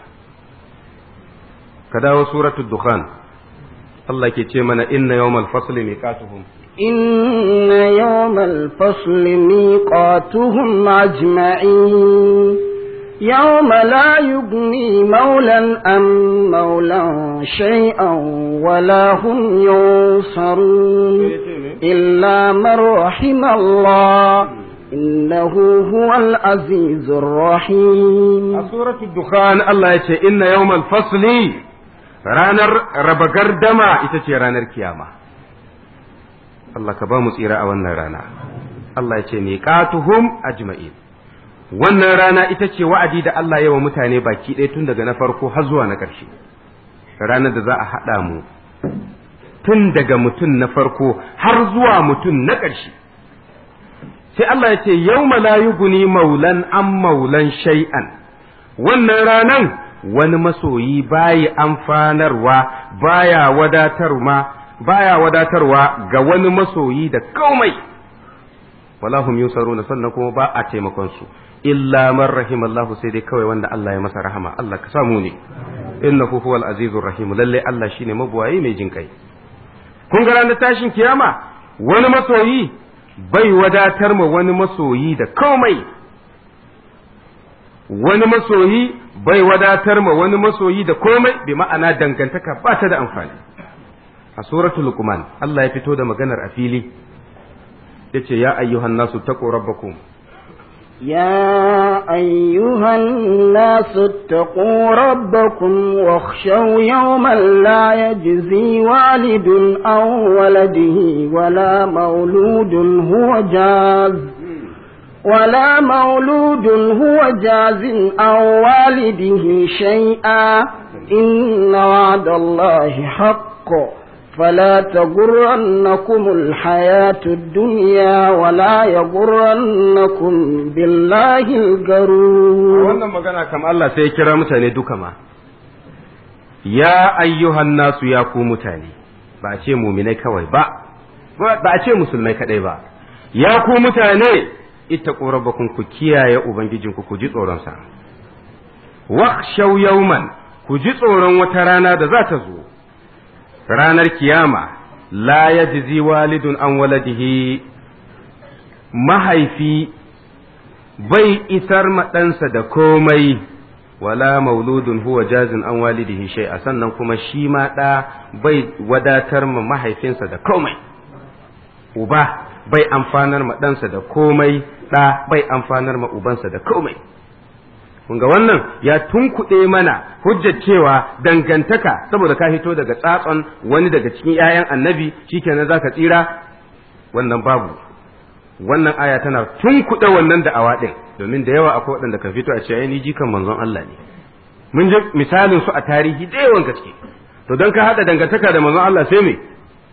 ka dawo suratul dukhan Allah ke ce mana inna yawmal fasli miqatuhum إن يوم الفصل ميقاتهم أجمعين يوم لا يغني مولا أم مولا شيئا ولا هم ينصرون إلا من رحم الله إنه هو العزيز الرحيم سورة الدخان الله يقول إن يوم الفصل ranar raba gardama ita ce ranar kiyama Allah ka ba mu tsira a wannan rana Allah ya ce miqatuhum ajma'in wannan rana ita ce wa'adi da Allah ya wa mutane baki ɗaya tun daga na farko har zuwa na ƙarshe ranar da za a haɗa mu tun daga mutum na farko har zuwa mutum na ƙarshe sai Allah ya ce yau la yuguni maulan an maulan shay'an wannan ranan wani masoyi bayi amfanarwa baya wadatarwa baya wadatarwa ga wani masoyi da komai wala hum yusaruna sannan kuma ba a taimakon su illa man rahimallahu sai dai kawai wanda Allah ya masa rahama Allah ka samu ne innahu huwal azizur rahim lalle Allah shine mabuwayi mai jin kai kun ga ranar tashin kiyama wani masoyi bai wadatar ma wani masoyi da komai wani masoyi bai wadatar ma wani masoyi da komai bi ma'ana dangantaka ba ta da amfani a suratul luqman Allah ya fito da maganar a fili yace ya ayyuhan nasu taqu rabbakum يا أيها الناس اتقوا ربكم واخشوا يوما لا يجزي والد عن ولده ولا مولود هو جاز ولا مولود هو جاز عن والده شيئا إن وعد الله حق فلا تغرنكم الحياة الدنيا ولا يغرنكم بالله الغرور wannan magana kam Allah sai ya kira mutane duka ma ya ayyuhan nasu ya ku mutane ba a ce muminai kawai ba ba a ce musulmai kadai ba ya ku mutane ittaqu rabbakum ku kiyaye ubangijinku ku ji tsoron sa wakhshaw yawman ku ji tsoron wata rana da za ta zo ranar kiyama la yajzi walidun an waladihi mahaifi bai isar ɗansa da komai wala mauludun huwa jazin an walidihi shay'a sannan kuma shi ma ɗa bai wadatar ma mahaifinsa da komai uba bai amfanar ma ɗansa da komai ɗa bai amfanar ma ubansa da komai kun ga wannan ya tunkuɗe mana hujjar cewa dangantaka saboda ka hito daga tsatson wani daga cikin 'ya'yan annabi shikenan zaka tsira wannan babu wannan aya tana tunkuɗe wannan da'awa ɗin domin da yawa akwai waɗanda kan fito a ce ai ni jikan manzon Allah ne mun ji misalin su a tarihi da yawan gaske to don ka haɗa dangantaka da manzon Allah sai me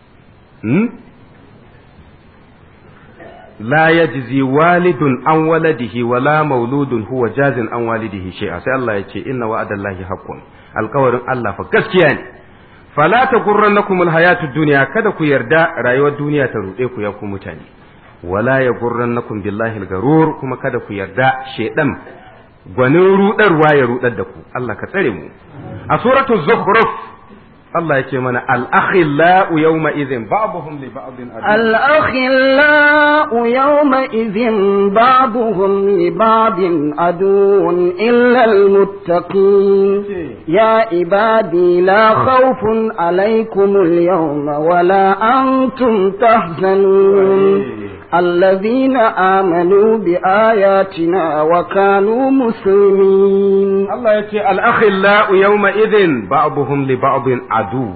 la yajzi walidun an waladihi wala mauludun huwa jazin an walidihi shay'a sai Allah ya ce inna wa'adallahi haqqun alkawarin Allah fa gaskiya ne fala ta gurrannakum alhayatu dunya kada ku yarda rayuwar duniya ta rude ku ya ku mutane wala ya gurrannakum billahi algarur kuma kada ku yarda shedan gwanin rudarwa ya rudar da ku Allah ka tsare mu a suratul zukhruf Allah ya ce mana al-akhillau yawma idhin ba'dhum li ba'din al-akhillau yawma idhin ba'dhum li ba'din aduwwun illa al-muttaqin ya ibadi la khawfun alaykum al-yawma wa la antum tahzanun الذين آمنوا بآياتنا وكانوا مسلمين الله يتي الأخلاء يومئذ بعضهم لبعض عدو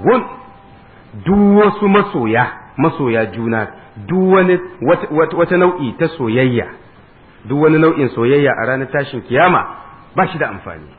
duk wasu masoya masoya juna duk wani wata nau'i ta soyayya duk wani nau'in soyayya a ranar tashin kiyama ba shi da amfani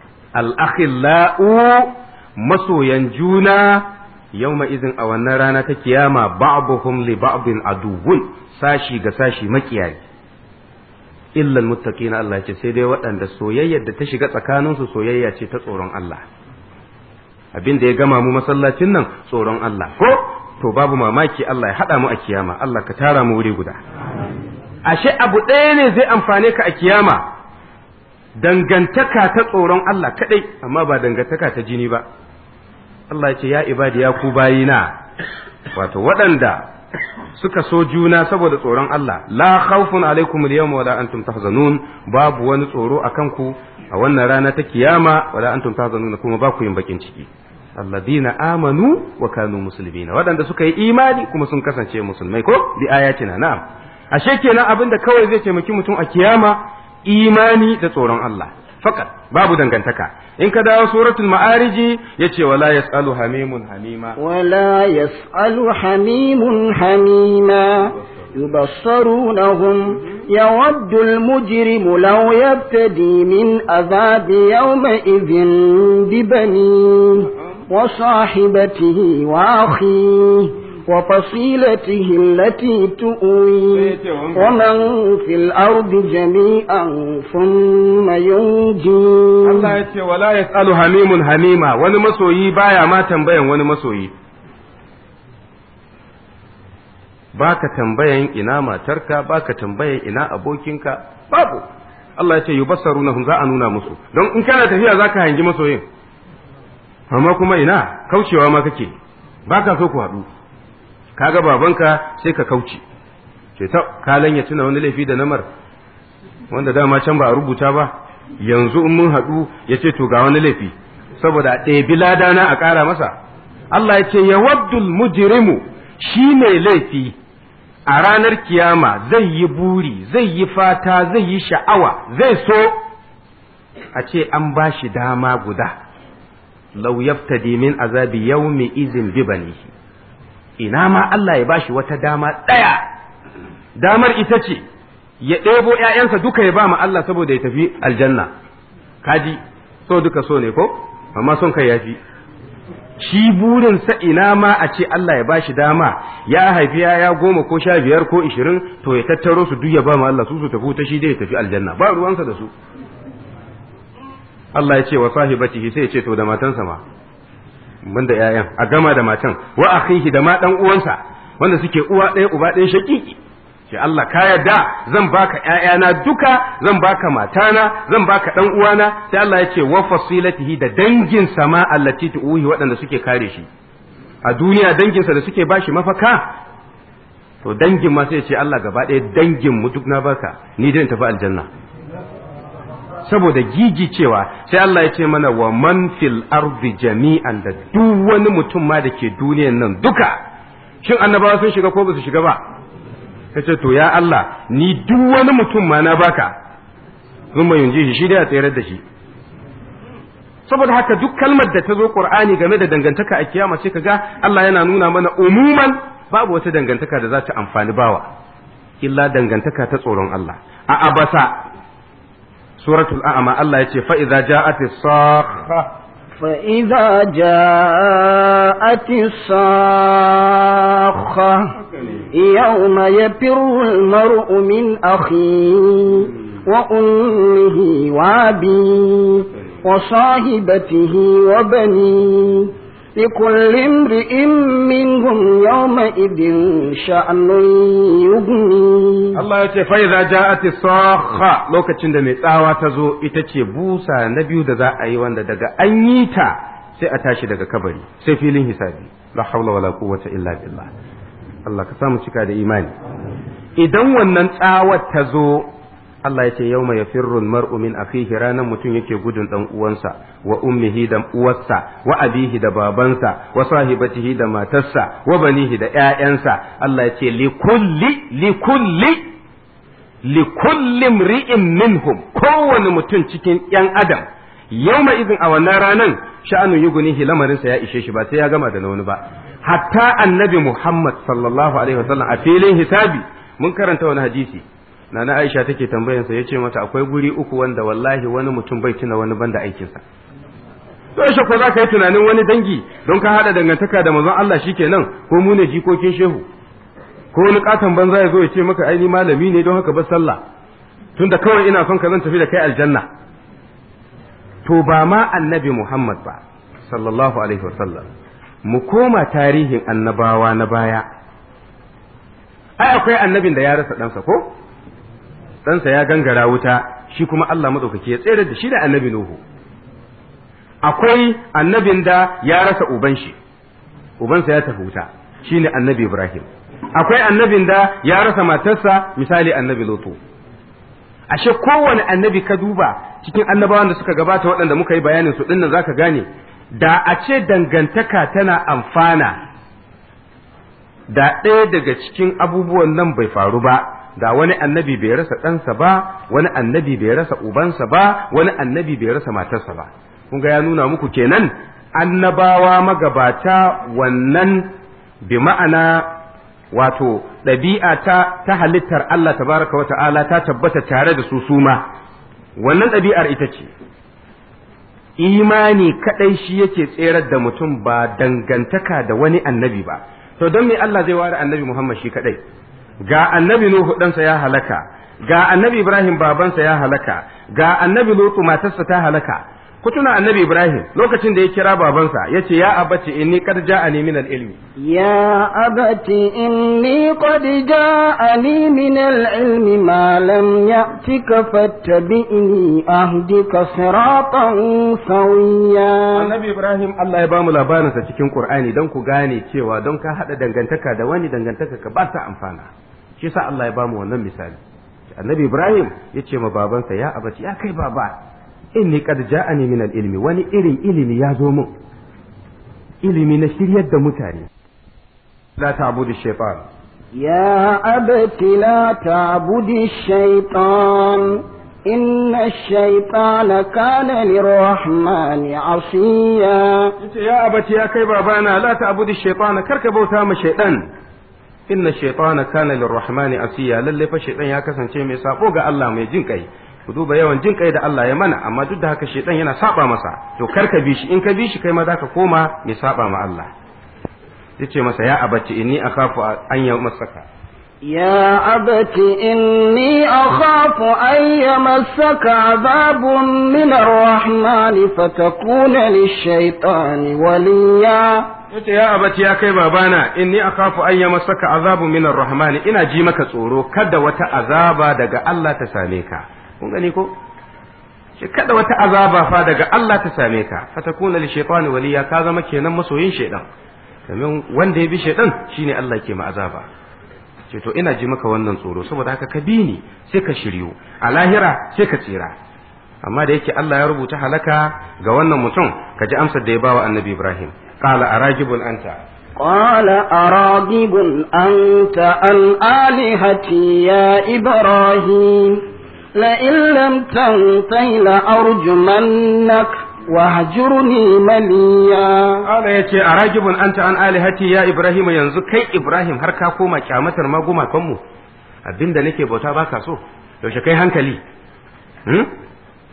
al'akhillau masoyan juna yawma izin a wannan rana ta kiyama ba'dhum li ba'din aduwwun sashi ga sashi makiyayi illa almuttaqina Allah ce sai dai waɗanda soyayyar da ta shiga tsakaninsu soyayya ce ta tsoron Allah abin da ya gama mu masallacin nan tsoron Allah ko to babu mamaki Allah ya haɗa mu a kiyama Allah ka tara mu wuri guda ashe abu ɗaya ne zai amfane ka a kiyama dangantaka ta tsoron Allah kaɗai amma ba dangantaka ta jini ba Allah ya ce ya ibadi ya ku bayina wato waɗanda suka so juna saboda tsoron Allah la khawfun alaikum al-yawma wala antum tahzanun babu wani tsoro akan ku a wannan rana ta kiyama wala antum tahzanun kuma ba ku yin bakin ciki alladina amanu wa kanu muslimina waɗanda suka yi imani kuma sun kasance musulmai ko bi ayatina na'am ashe kenan abinda kawai zai taimaki mutum a kiyama imani da tsoron Allah fakat babu dangantaka in ka dawo suratul ma'ariji yace wala yasalu hamimun hamima wala yasalu hamimun hamima يبصرونهم يود المجرم لو يبتدي من عذاب يومئذ ببنيه وصاحبته وأخيه وفصيلته التي تؤويه ومن في الأرض جميعا ثم ينجيه Allah ya ce wala yasalu hamimun hamima wani masoyi baya ma tambayan wani masoyi baka tambayan ina matarka baka tambayan ina abokinka babu Allah ya ce yubassarunahum za a nuna musu don in kana tafiya zaka hangi masoyin amma kuma ina kaucewa ma kake baka so ku haɗu kaga babanka sai ka kauce ce ta kalan ya tuna wani laifi da namar wanda dama can ba a rubuta ba yanzu in mun haɗu ya ce to ga wani laifi saboda a ɗebi ladana a ƙara masa Allah ya ce ya waddul mujrimu shi mai laifi a ranar kiyama zai yi buri zai yi fata zai yi sha'awa zai so a ce an ba shi dama guda lau yaftadi min azabi yawmi izin bi banihi ina ma Allah ya bashi wata dama ɗaya damar ita ce ya ɗebo ‘ya'yansa duka ya ba ma Allah saboda ya tafi aljanna kaji so duka so ne ko amma son kai yafi shi burinsa ina ma a ce Allah ya bashi dama ya haifi ya goma ko sha biyar ko ishirin to ya tattaro su duk ya ba ma Allah su su tafi ta shi dai ya tafi aljanna ba ruwansa da su Allah ya ce wa sahibatihi sai ya ce to da matansa ma ban da ƴaƴan a gama da matan wa akhihi da ma dan uwansa wanda suke uwa ɗaya uba ɗaya shakiki ce Allah ka yarda zan baka ƴaƴana duka zan baka matana zan baka dan uwana sai Allah ya ce wa fasilatihi da dangin sama allati tuuhi waɗanda suke kare shi a duniya danginsa da suke bashi mafaka to dangin ma sai ya ce Allah gaba ɗaya dangin mu duk na baka ni dai tafi aljanna saboda gigi cewa sai Allah ya ce mana wa man fil ardi jami'an da duk wani mutum ma da ke duniyan nan duka shin annabawa sun shiga ko ba su shiga ba ta ce to ya Allah ni duk wani mutum ma na baka sun mai yunji shi shi dai a tsayar da shi saboda haka duk kalmar da ta zo qur'ani game da dangantaka a kiyama sai kaga Allah yana nuna mana umuman babu wata dangantaka da za ta amfani bawa illa dangantaka ta tsoron Allah a abasa suratul a'ma Allah ya ce fa idza ja'atis sakha فإذا جاءت الصاخة يوم يفر المرء من أخيه وأمه وأبيه وصاحبته وبنيه لكل امرئ منهم يومئذ شأن يغنيه Allah ya ce fa idza ja'ati sakha lokacin da mai tsawa ta zo ita ce busa na biyu da za a yi wanda daga an yi ta sai a tashi daga kabari sai filin hisabi la hawla wala quwwata illa billah Allah ka samu cika da imani idan wannan tsawar ta zo Allah ya ce yawma yafirru almar'u min akhihi ranan mutum yake gudun dan uwansa wa ummihi da uwarsa wa abihi da babansa wa sahibatihi da matarsa wa banihi da ƴaƴansa Allah ya ce li kulli li kulli li kulli mri'in minhum kowane mutum cikin ƴan adam yawma idin a wannan ranan sha'anu yugunihi lamarinsa ya ishe shi ba sai ya gama da na wani ba hatta annabi Muhammad sallallahu alaihi wasallam a filin hisabi mun karanta wani hadisi nana Aisha take tambayansa ya ce mata akwai guri uku wanda wallahi wani mutum bai tuna wani banda aikinsa to shi ko za ka yi tunanin wani dangi don ka haɗa dangantaka da manzon Allah shikenan ko mu ne jikokin shehu ko wani katon banza ya zo ya ce maka ai ni malami ne don haka ba sallah tunda kawai ina son ka zan tafi da kai aljanna to ba ma annabi Muhammad ba sallallahu alaihi wasallam mu koma tarihin annabawa na baya ai akwai annabin da ya rasa ɗansa ko ɗansa ya gangara wuta shi kuma Allah maɗaukaki ya tsere da shi da annabi Nuhu akwai annabin da ya rasa uban shi ubansa ya tafi wuta shine annabi Ibrahim akwai annabin da ya rasa matarsa misali annabi Lutu ashe kowane annabi ka duba cikin annabawan da suka gabata waɗanda muka yi bayanin su dinnan zaka gane da a ce dangantaka tana amfana da ɗaya daga cikin abubuwan nan bai faru ba da wani annabi bai rasa ɗansa ba wani annabi bai rasa ubansa ba wani annabi bai rasa matarsa ba kun ga ya nuna muku kenan annabawa magabata wannan bi ma'ana wato ɗabi'a ta ta halittar Allah tabaraka wa ta'ala ta tabbata tare da su suma wannan ɗabi'ar ita ce imani kaɗai shi yake tserar da mutum ba dangantaka da wani annabi ba to don me Allah zai ware annabi Muhammad shi kaɗai ga annabi Nuhu ɗansa ya halaka ga annabi Ibrahim babansa ya halaka ga annabi Lutu matarsa ta halaka ku tuna annabi Ibrahim lokacin da ya kira babansa ya ce ya abace inni qad ja'ani min al-ilmi يا أبت إني قد جاءني من العلم ما لم يأتك فاتبئني أهدك صراطا سويا annabi Ibrahim Allah ya bamu labarinsa cikin Qur'ani don ku gane cewa don ka hada dangantaka da wani dangantaka ka ba ta amfana shi yasa Allah ya bamu wannan misali annabi Ibrahim ya ce ma babansa ya abace ya kai baba inni qad ja'ani min al-ilmi wani irin ilimi ya zo min ilimi na shiryar da mutane la ta'budu shaytan يا أبت لا تعبد الشيطان إن الشيطان كان للرحمن عصيا yace ya abace ya kai babana la ta'budu shaytan karka bauta ma shaytan inna shaytana kana lirrahmani asiya lalle fa shaytan ya kasance mai sabo ga Allah mai jin kai ku duba yawan jin kai da Allah ya mana amma duk da haka shaytan yana saba masa to karka bi shi in ka bi shi kai ma zaka koma mai saba ma Allah yace masa ya abace inni akhafu an yamassaka يا أبت إني أخاف أن يمسك عذاب من الرحمن فتكون للشيطان وليا yace ya abace ya kai babana inni akhafu an yamassaka azabun min arrahmani ina ji maka tsoro kada wata azaba daga Allah ta same ka kun gani ko shi kada wata azaba fa daga Allah ta same ka fatakuna li shaytani waliya ka zama kenan masoyin shaydan domin wanda ya bi shaydan shine Allah ke ma azaba ce to ina ji maka wannan tsoro saboda haka ka bi ni sai ka shiryu a lahira sai ka tsira amma da yake Allah ya rubuta halaka ga wannan mutum ka ji amsar da ya bawa annabi Ibrahim qala aragibun anta قال أراغب أنت عن آلهتي يا إبراهيم لئن لم تنته لأرجمنك واهجرني مليا Allah ya ce a ragibun anta an alihati ya Ibrahim yanzu kai Ibrahim har ka koma kyamatar ma gumakanmu abinda nake bauta baka so yaushe kai hankali hmm?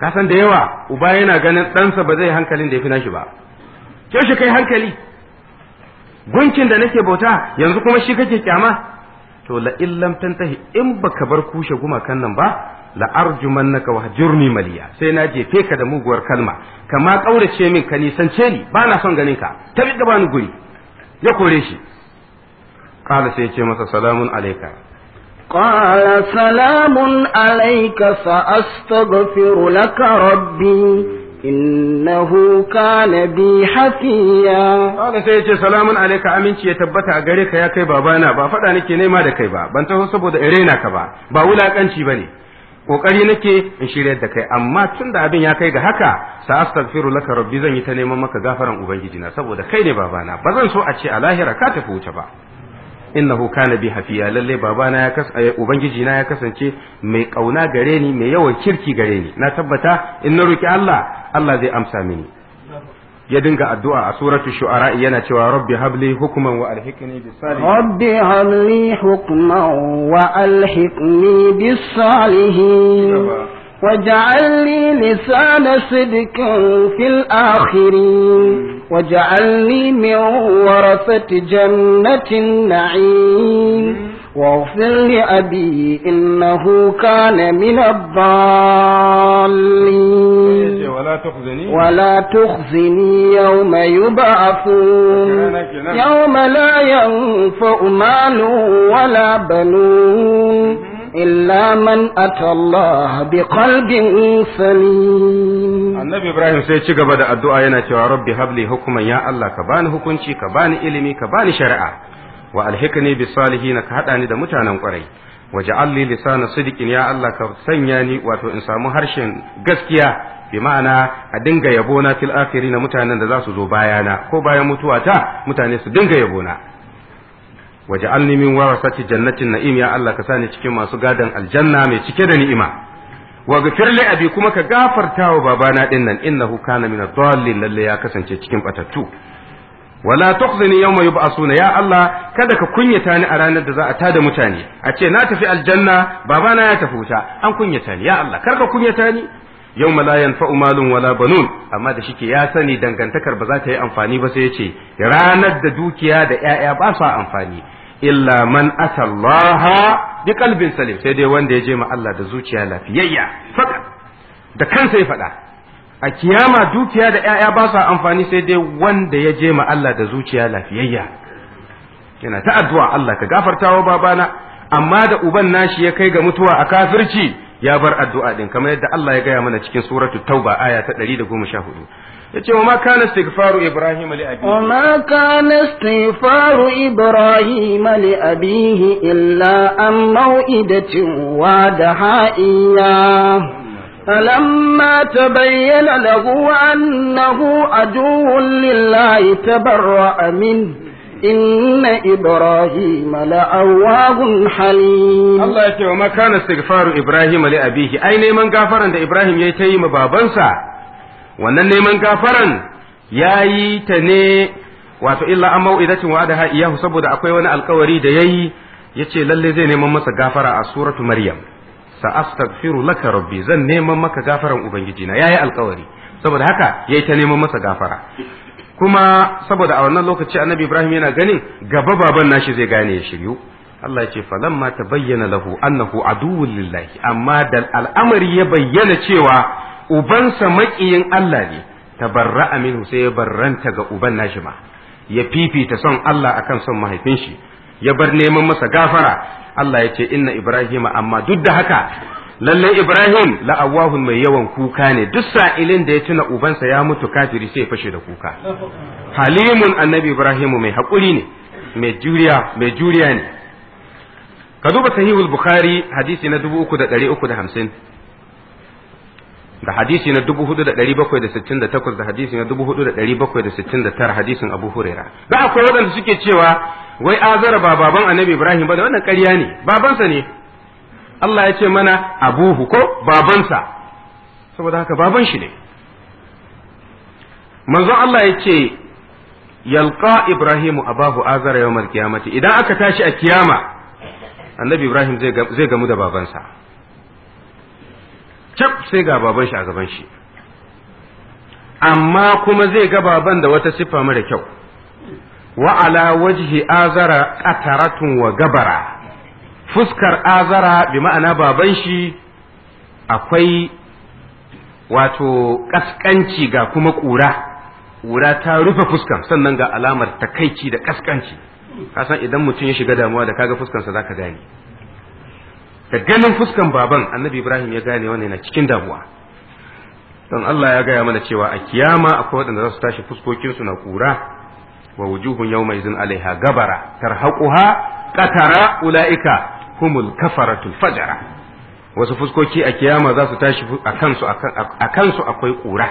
ka san da yawa uba yana ganin ɗansa ba zai hankalin da ya fi nashi ba yaushe kai hankali gunkin da nake bauta yanzu kuma shi kake kyama to la illam tantahi in baka bar kushe gumakan nan ba la arjumannaka wa hajurni maliya sai na jefe ka da muguwar kalma kama kaurace min ka nisance ni ba na son ganin ka tabi gaba ni guri ya kore shi qala sai ya ce masa salamun alayka قال سلام عليك سأستغفر لك ربي إنه كان بي حفيا Kala sai ya ce salamun alaika aminci ya tabbata a gare ka ya kai babana ba faɗa nake nema da kai ba ban taho saboda in raina ka ba ba wulakanci bane kokari nake in shiryar da kai amma tun da abin ya kai ga haka sa astaghfiru laka rabbi zan yi ta neman maka gafaran ubangiji na saboda kai ne babana ba zan so a ce a lahira ka tafi wuce ba innahu kana bi hafiya lalle babana ya kas ubangiji na ya kasance mai kauna gare ni mai yawan kirki gare ni na tabbata in na roki Allah Allah zai amsa mini ya dinga addu'a a suratu shu'ara yana cewa rabbi habli hukman wa alhiqni bis salihin رب هب لي حكما وألحقني بالصالحين واجعل لي لسان صدق في الآخرين واجعلني من ورثة جنة النعيم واغفر لأبي إنه كان من الضالين wala tukhzini ولا تخزني يوم يبعثون يوم لا ينفع مال ولا بنون إلا من أتى الله بقلب سليم annabi ibrahim sai ci gaba da addu'a yana cewa rabbi habli hukuman ya Allah ka bani hukunci ka bani ilimi ka bani shari'a wa alhikni bis salihin ka hada ni da mutanen kwarai waj'al li lisana sidqin ya Allah ka sanya ni wato in samu harshen gaskiya bi ma'ana a dinga yabo na fil akhirin mutanen da za su zo bayana ko bayan mutuwata mutane su dinga yabo na waj'alni min warasati jannatin na'im ya Allah ka sani cikin masu gadan aljanna mai cike da ni'ima wa ghfir li abi kuma ka gafarta wa babana din nan innahu kana min ad-dallin lalle ya kasance cikin batattu wala tukhzini yawma yub'asuna ya Allah kada ka kunyata ni a ranar da za a tada mutane a ce na tafi aljanna babana ya tafi wuta an kunyata ni ya Allah kar ka kunyata ni yawma la yanfa'u malun wala banun amma da shike ya sani dangantakar ba za ta yi amfani ba sai ya ce ranar da dukiya da ƴaƴa ba sa amfani illa man atallaha bi qalbin salim sai dai wanda ya je ma Allah da zuciya lafiyayya faka da kansa ya faɗa a kiyama dukiya da ƴaƴa ba sa amfani sai dai wanda ya je ma Allah da zuciya lafiyayya yana ta addu'a Allah ka gafarta wa babana amma da uban nashi ya kai ga mutuwa a kafirci ya bar addu'a din kamar yadda Allah ya gaya mana cikin suratu tauba aya ta 114 yace wa ma kana istighfaru ibrahim li abi وما كان استغفار إبراهيم لأبيه إلا عن موئدة وعدها إياه فلما تبين له أنه عدو لله تبرأ منه إن إبراهيم لأواه حليم Allah ya ce wa ma kana istighfaru ibrahim li abihi ai neman gafaran da ibrahim yayi ta yi ma babansa wannan neman gafaran yayi ta ne wato illa an mau'idatin wa'adaha iyahu saboda akwai wani alkawari da yayi yace lalle zai neman masa gafara a suratu maryam sa astaghfiru laka rabbi zan neman maka gafaran ubangiji na yayi alkawari saboda haka yayi ta neman masa gafara kuma saboda a wannan lokaci annabi ibrahim yana ganin gaba baban nashi zai gane ya shiryu Allah ya ce falamma tabayyana lahu annahu aduwwun lillahi amma da al'amari ya bayyana cewa ubansa maƙiyin Allah ne tabarra'a minhu sai ya barranta ga uban nashi ma ya fifita son Allah akan son mahaifin shi ya bar neman masa gafara Allah ya ce inna ibrahima amma duk da haka lalle ibrahim la'awahun mai yawan kuka ne duk sa'ilin da ya tuna ubansa ya mutu kafiri sai ya fashe da kuka halimun annabi ibrahimu mai haƙuri ne mai juriya mai juriya ne ka duba sahihul bukhari hadisi na 3350 da hadisi na 4768 da hadisi na 4769 hadisin abu huraira da akwai waɗanda suke cewa wai azara ba baban annabi ibrahim ba da wannan ƙarya ne babansa ne Allah ya ce mana abuhu ko babansa saboda haka baban shi ne manzon Allah ya ce yalqa ibrahimu abahu azara yawmal qiyamati idan aka tashi a kiyama annabi ibrahim zai gamu da babansa cap sai ga baban shi a gaban shi amma kuma zai ga baban da wata siffa mara kyau wa ala wajhi azara qataratun wa gabara fuskar azara bi ma'ana baban shi akwai wato kaskanci ga kuma ƙura ƙura ta rufe fuskan sannan ga alamar takaici da kaskanci kasan idan mutum ya shiga damuwa da kaga fuskansa zaka gane da ganin fuskan baban annabi ibrahim ya gane wannan yana cikin damuwa don Allah ya gaya mana cewa a kiyama akwai waɗanda za su tashi fuskokinsu na ƙura wa wujuhun yawma izin alaiha gabara tarhaquha qatara ulaika humul kafaratul fajara wasu fuskoki a kiyama za su tashi a kansu a kansu akwai ƙura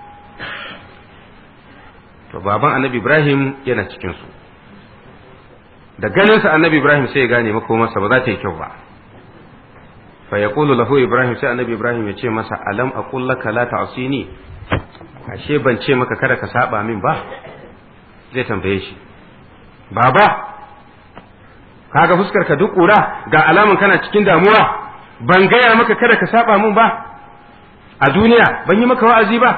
to baban annabi ibrahim yana cikin su da ganinsa annabi ibrahim sai ya gane makomarsa ba za ta yi kyau ba fa yaqulu lahu ibrahim sai annabi ibrahim ya ce masa alam aqul laka la ta'sini ashe ban ce maka kada ka saba min ba zai tambaye shi baba kaga fuskar ka duk kura ga alaman kana cikin damuwa ban gaya maka kada ka saba min ba a duniya ban yi maka wa'azi ba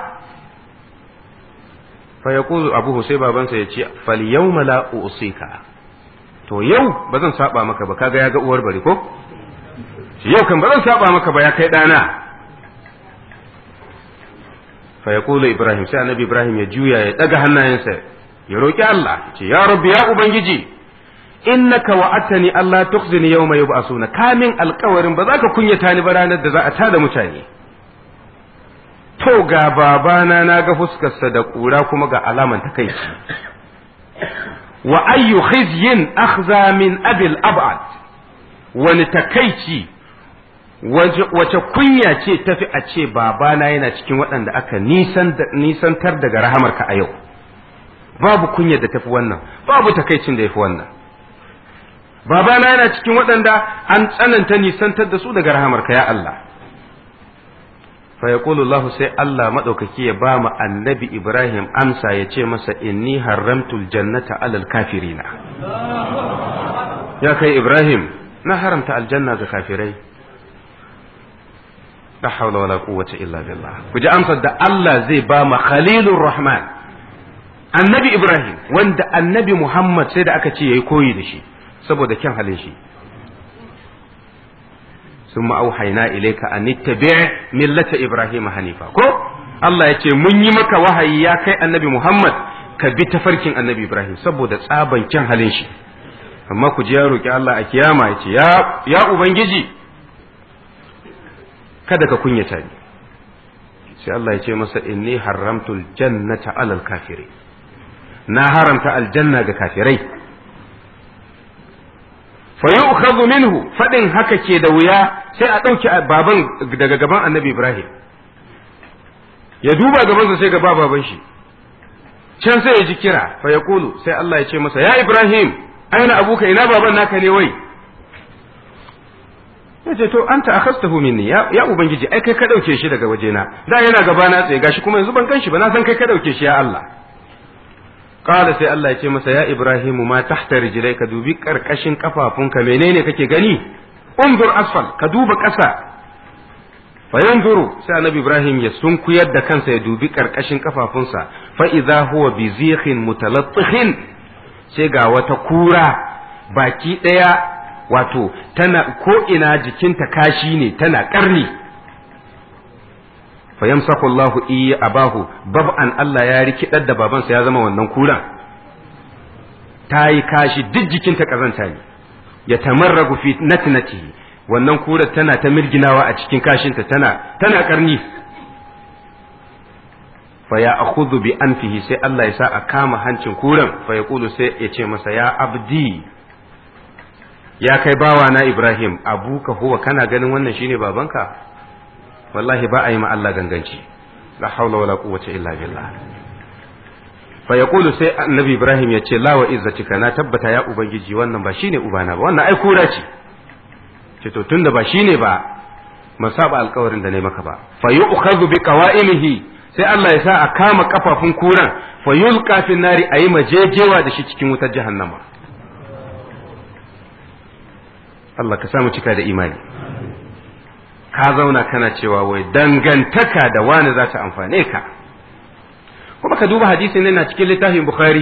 fa yaqulu abuhu sai babansa ya ce fal yawma la usika to yau ba zan saba maka ba kaga ya ga uwar bari ko yau kan ba zan saba maka ba ya kai dana fa yaqulu ibrahim sai annabi ibrahim ya juya ya daga hannayensa ya roki Allah ce ya rabbi ya ubangiji innaka wa'atani Allah tukhzini yawma yub'asuna kamin alkawarin ba za ka kunyata ni ba ranar da za a tada mutane to ga babana na ga fuskarsa da kura kuma ga alaman takaici wa ayyu khizyin akhza min abil ab'ad wani takaici wace kunya ce tafi a ce babana yana cikin waɗanda aka nisantar daga rahamarka a yau babu kunya da tafi wannan babu takaicin da yafi wannan babana yana cikin waɗanda an tsananta nisantar da su daga rahamarka ya Allah fa yaqulu Allah sai Allah madaukaki ya ba mu annabi Ibrahim amsa ya ce masa inni haramtul jannata alal kafirina ya kai Ibrahim na haramta aljanna ga kafirai la hawla wala quwwata illa billah ku ji amsar da Allah zai ba mu khalilur rahman annabi Ibrahim wanda annabi Muhammad sai da aka ce yayi koyi da shi saboda kyan halin shi ثم أوحينا إليك أن اتبع ملة إبراهيم حنيفا ko Allah ya ce mun yi maka wahayi ya kai annabi Muhammad ka bi tafarkin annabi Ibrahim saboda tsaban kyan halin shi amma ku ji ya roki Allah a kiyama ya ce ya ubangiji kada ka kunyata ni sai Allah ya ce masa inni haramtul jannata alal kafirai na haramta aljanna ga kafirai fa yu'khadhu minhu fadin haka ke da wuya sai a dauki baban daga gaban annabi Ibrahim ya duba gabansa sai ga baban shi can sai ya ji kira fa yaqulu sai Allah ya ce masa ya Ibrahim aina abuka ina baban naka ne wai ya ce to anta akhastahu minni ya, ya ubangiji ai kai ka dauke shi daga wajena da yana gaba na tsaye gashi kuma yanzu ban kan shi ba na san kai ka dauke shi ya Allah qala sai Allah ya ce masa ya Ibrahimu ma tahta rijlaika dubi karkashin kafafunka menene kake gani unzur asfal ka duba ƙasa fa yanzuru sai annabi Ibrahim ya sunkuyar da kansa ya dubi karkashin kafafunsa fa idza huwa bi zikhin mutalattihin sai ga wata kura baki daya wato tana ko ina jikinta kashi ne tana karni fayamsaku Allahu iya abahu bab'an Allah ya rikidar da babansa ya zama wannan kuran ta yi kashi duk jikinta kazanta ne ya tamarragu fi natnatihi wannan kurar tana ta mirginawa a cikin kashinta tana tana karni fa ya akhudhu bi anfihi sai Allah ya sa a kama hancin kuran fa yaqulu sai ya ce masa ya abdi ya kai bawa na Ibrahim abuka huwa kana ganin wannan shine babanka wallahi ba a yi ma Allah ganganci la haula wala quwwata illa billah fa yaqulu sai annabi Ibrahim ya ce la wa izzatika na tabbata ya ubangiji wannan ba shine ubana ba wannan ai kura ce ce to tunda ba shine ba man saba alkawarin da ne maka ba fa yu'khadhu bi qawa'imihi sai Allah ya sa a kama kafafun kuran fa yulqa fi nari ayi majejewa da shi cikin wutar jahannama Allah ka samu cika da imani ka zauna kana cewa wai dangantaka da wani za ta amfane ka kuma ka duba hadisin nan na cikin littafin bukhari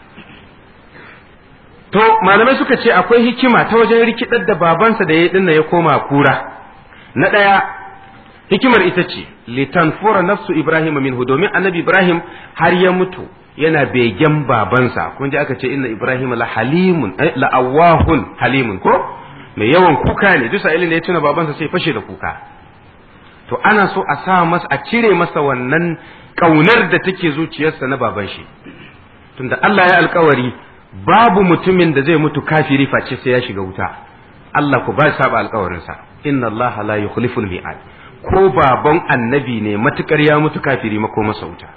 to malamai suka ce akwai hikima ta wajen rikidar da babansa da ya dinna ya koma kura na ɗaya hikimar ita ce litanfura nafsu ibrahim minhu domin annabi ibrahim har ya mutu yana begen babansa kun ji aka ce inna ibrahim la halimun la awahun halimun ko mai yawan kuka ne duk sa'ilin da ya tuna babansa sai fashe da kuka to ana so a sa masa a cire masa wannan kaunar da take zuciyarsa na baban shi tunda Allah ya alkawari babu mutumin da zai mutu kafiri face sai ya shiga wuta Allah ku ba saba alkawarinsa inna Allah la yukhliful mi'ad ko baban annabi ne matukar ya mutu kafiri mako masa wuta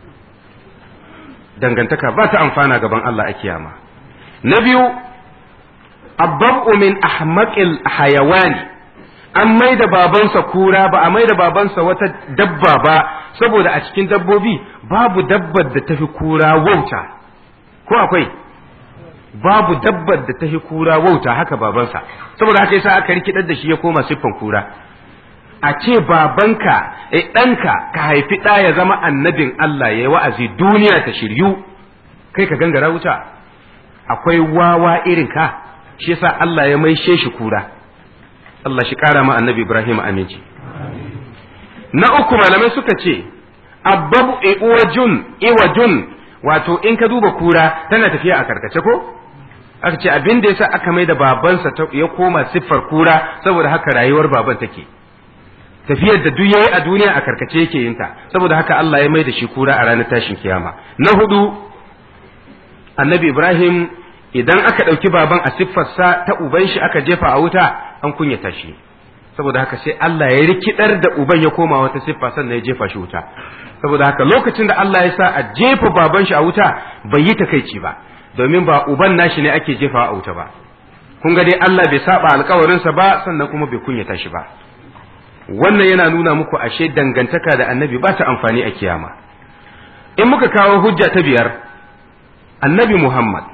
dangantaka ba ta amfana gaban Allah a kiyama na biyu abbabu min ahmaqil hayawani an mai da babansa kura ba a mai da babansa wata dabba ba saboda a cikin dabbobi babu dabbar da tafi kura wauta ko akwai babu dabbar da tafi kura wauta haka babansa saboda haka yasa aka rikidar da shi ya koma siffan kura a ce babanka eh ɗanka ka haifi ɗa ya zama annabin Allah ya yi wa'azi duniya ta shiryu kai ka gangara wuta akwai wawa irin ka shi yasa Allah ya maishe shi kura Allah shi ƙara ma annabi Ibrahim aminci na uku malamai suka ce abbabu iwajun iwajun wato in ka duba kura tana tafiya a karkace ko aka ce abin da yasa aka mai da babansa ya koma siffar kura saboda haka rayuwar baban take tafiyar da duk yayi a duniya a karkace yake yin ta saboda haka Allah ya mai da shi kura a ranar tashin kiyama na hudu annabi Ibrahim idan aka ɗauki baban a siffarsa ta uban shi aka jefa a wuta an kunyata shi saboda haka sai Allah ya rikidar da uban ya koma wata siffa sannan ya jefa shi wuta saboda haka lokacin da Allah ya sa a jefa baban shi a wuta bai yi takaici ba domin ba uban nashi ne ake jefa a wuta ba kun ga dai Allah bai saba alkawarinsa ba sannan kuma bai kunyata shi ba wannan yana nuna muku ashe dangantaka da annabi ba ta amfani a kiyama in muka kawo hujja ta biyar annabi Muhammad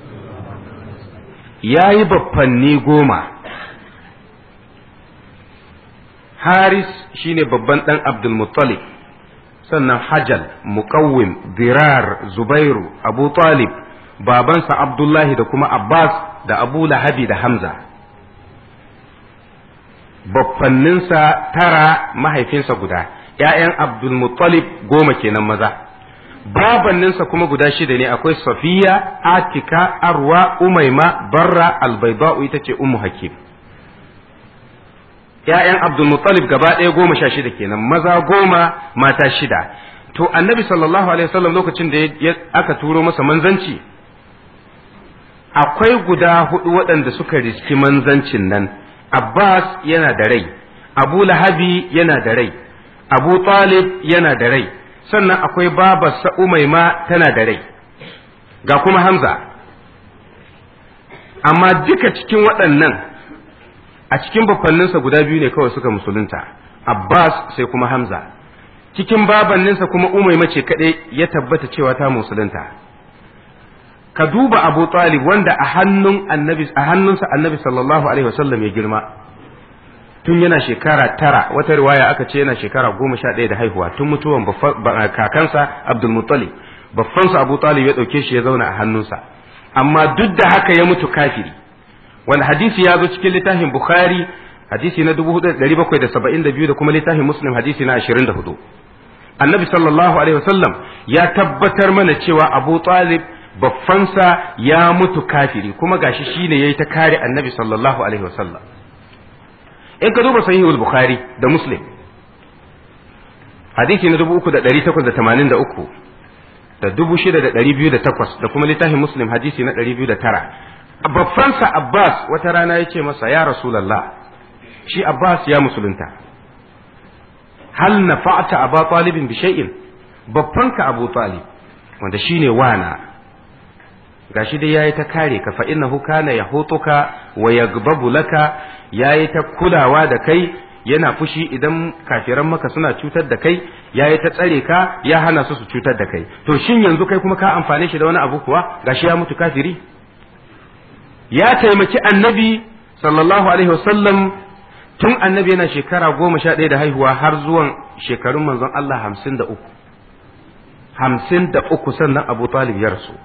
ya yi baffanni goma haris shine babban ɗan abdulmuttalib sannan hajal muqawwim dirar zubairu abu talib babansa abdullahi da kuma abbas da abu lahabi da hamza baffanninsa tara mahaifinsa guda ‘ya'yan abdulmuttalib goma kenan maza babanninsa kuma guda shida ne akwai safiya atika arwa umaima barra albaida'u ita ce ummu hakim ‘ya'yan abdulmuttalib gaba ɗaya goma sha shida kenan maza goma mata shida to annabi sallallahu alaihi wasallam lokacin da aka turo masa manzanci akwai guda hudu waɗanda suka riski manzancin nan abbas yana da rai abu lahabi yana da rai abu talib yana da rai sannan akwai babarsa umaima tana da rai ga kuma hamza amma duka cikin waɗannan a cikin bafanninsa guda biyu ne kawai suka musulunta abbas sai kuma hamza cikin babanninsa kuma umaima ce kaɗai ya tabbata cewa ta musulunta ka duba abu talib wanda a hannun annabi a hannunsa annabi sallallahu alaihi wasallam ya girma tun yana shekara tara wata riwaya aka ce yana shekara goma sha ɗaya da haihuwa tun mutuwan kakansa abdul muttalib baffansa abu talib ya ɗauke shi ya zauna a hannunsa amma duk da haka ya mutu kafiri wanda hadisi ya zo cikin littafin bukhari hadisi na 4772 da kuma littafin muslim hadisi na 24 annabi sallallahu alaihi wasallam ya tabbatar mana cewa abu talib baffansa ya mutu kafiri kuma gashi shine yayi ta kare annabi sallallahu alaihi wasallam in ka duba sahihul bukhari da muslim hadisi na 3883 da 6208 da kuma littafin muslim hadisi na 209 baffansa abbas wata rana ya ce masa ya rasulallah shi abbas ya musulunta hal nafa'ta aba talibin bi shay'in babbanka abu talib wanda shine wana gashi dai yayi ta kare ka fa innahu kana yahutuka wa yagbabu laka yayi ta kulawa da kai yana fushi idan kafiran maka suna cutar da kai yayi ta tsare ka ya hana su su cutar da kai to shin yanzu kai kuma ka amfane shi da wani abu kuwa gashi ya mutu kafiri ya taimaki annabi sallallahu alaihi wasallam tun annabi yana shekara goma sha ɗaya da haihuwa har zuwan shekarun manzon Allah hamsin da uku hamsin da uku sannan abu talib ya rasu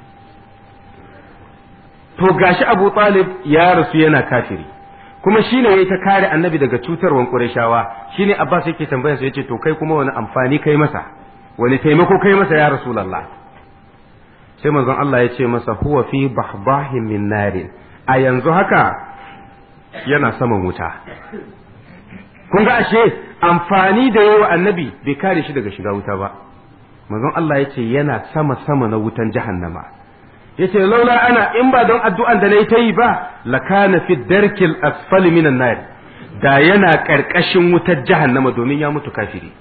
to gashi abu talib ya rasu yana kafiri kuma shine yayi ta kare annabi daga cutarwan qurayshawa shine abbas yake tambayar sa yace to kai kuma wani amfani kai masa wani taimako kai masa ya rasulullah sai manzon Allah ya ce masa huwa fi bahbahin min narin a yanzu haka yana saman wuta kun ga ashe amfani da yawa annabi bai kare shi daga shiga wuta ba manzon Allah ya ce yana sama sama na wutan jahannama ya ce laula ana in ba don addu'an da na yi ta yi ba lakana fi darkil asfali minan nar da yana ƙarƙashin wutar jahannama domin ya mutu kafiri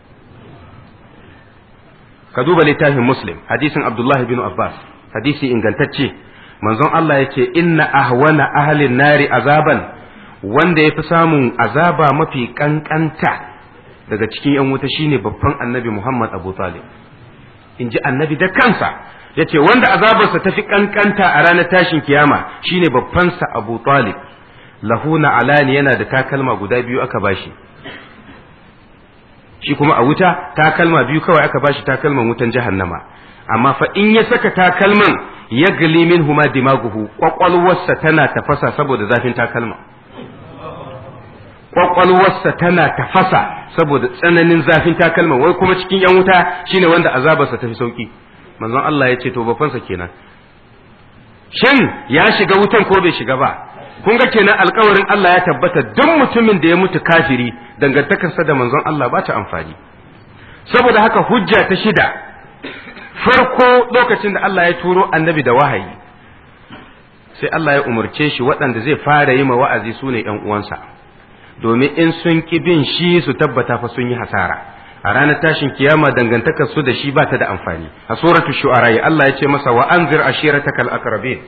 ka duba littafin muslim hadisin abdullahi bin abbas hadisi ingantacce manzon Allah ya ce inna ahwana ahlin nari azaban wanda ya fi samun azaba mafi kankanta daga cikin yan wuta shine babban annabi Muhammad Abu Talib in ji annabi da kansa ya ce wanda azabarsa ta fi kankanta a ranar tashin kiyama shine babbansa Abu Talib lahuna alani yana da takalma guda biyu aka bashi shi kuma a wuta takalma biyu kawai aka bashi takalman wutan jahannama amma fa in ya saka takalman ya gali min huma dimaguhu kwakwalwarsa tana tafasa saboda zafin takalma kwakwalwarsa tana tafasa saboda tsananin zafin takalma wai kuma cikin yan wuta shine wanda azabarsa tafi sauki manzon Allah ya ce to bafansa kenan shin ya shiga wutan ko bai shiga ba kun ga kenan alkawarin Allah ya tabbata duk mutumin da ya mutu kafiri dangantakarsa da manzon Allah ba ta amfani saboda haka hujja ta shida farko lokacin da Allah ya turo annabi da wahayi sai Allah ya umarce shi waɗanda zai fara yi ma wa'azi su ne ‘yan uwansa domin in sun ƙi bin shi su tabbata fa sun yi hasara a ranar tashin kiyama dangantakar su da shi ba ta da amfani a suratu shu'ara Allah ya ce masa wa anzir ashiratakal aqrabin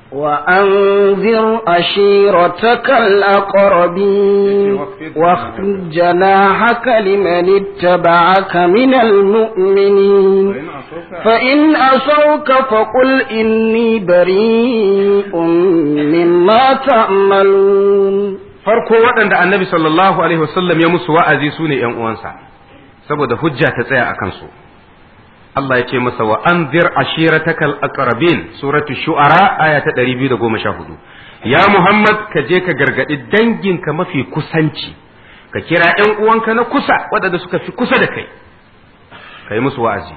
وأنذر عشيرتك الأقربين واخفض جناحك لمن اتبعك من المؤمنين فإن أصوك فقل إني بريء مما تعملون farko waɗanda annabi sallallahu alaihi wasallam ya musu wa'azi su ne ‘yan uwansa saboda hujja ta tsaya a kansu Allah ya ce masa wa anzir ashiratakal aqrabin suratu shu'ara aya ta 214 ya Muhammad ka je ka gargadi danginka mafi kusanci ka kira ƴan uwanka na kusa waɗanda suka fi kusa da kai ka yi musu wa'azi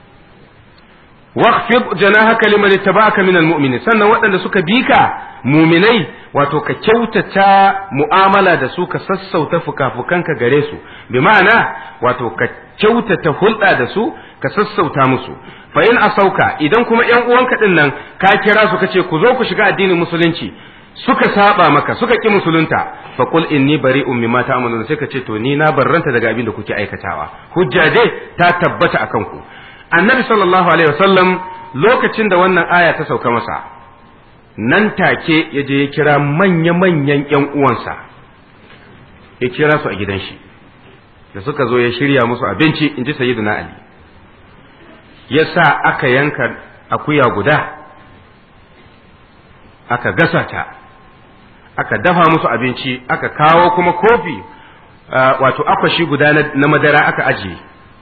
waqfid janahaka liman ittaba'aka minal mu'minin sannan waɗanda suka bi ka muminai wato ka kyautata mu'amala da su ka sassauta fukafukanka gare su bi ma'ana wato ka kyautata hulɗa da su ka sassauta musu fa in asauka idan kuma ƴan uwanka din nan ka kira su kace ku zo ku shiga addinin musulunci suka saba maka suka ki musulunta fa qul inni bari'un mimma ta'malun sai ka ce to ni na barranta daga abin da kuke aikatawa hujja dai ta tabbata akan ku annabi sallallahu alaihi wasallam lokacin da wannan aya ta sauka masa nan take ya je ya kira manya-manyan ƴan uwansa ya kira su a gidan shi da suka zo ya shirya musu abinci in ji sayyiduna ali ya sa aka yanka akuya guda aka gasa ta aka dafa musu abinci aka kawo kuma kofi wato akwashi guda na madara aka ajiye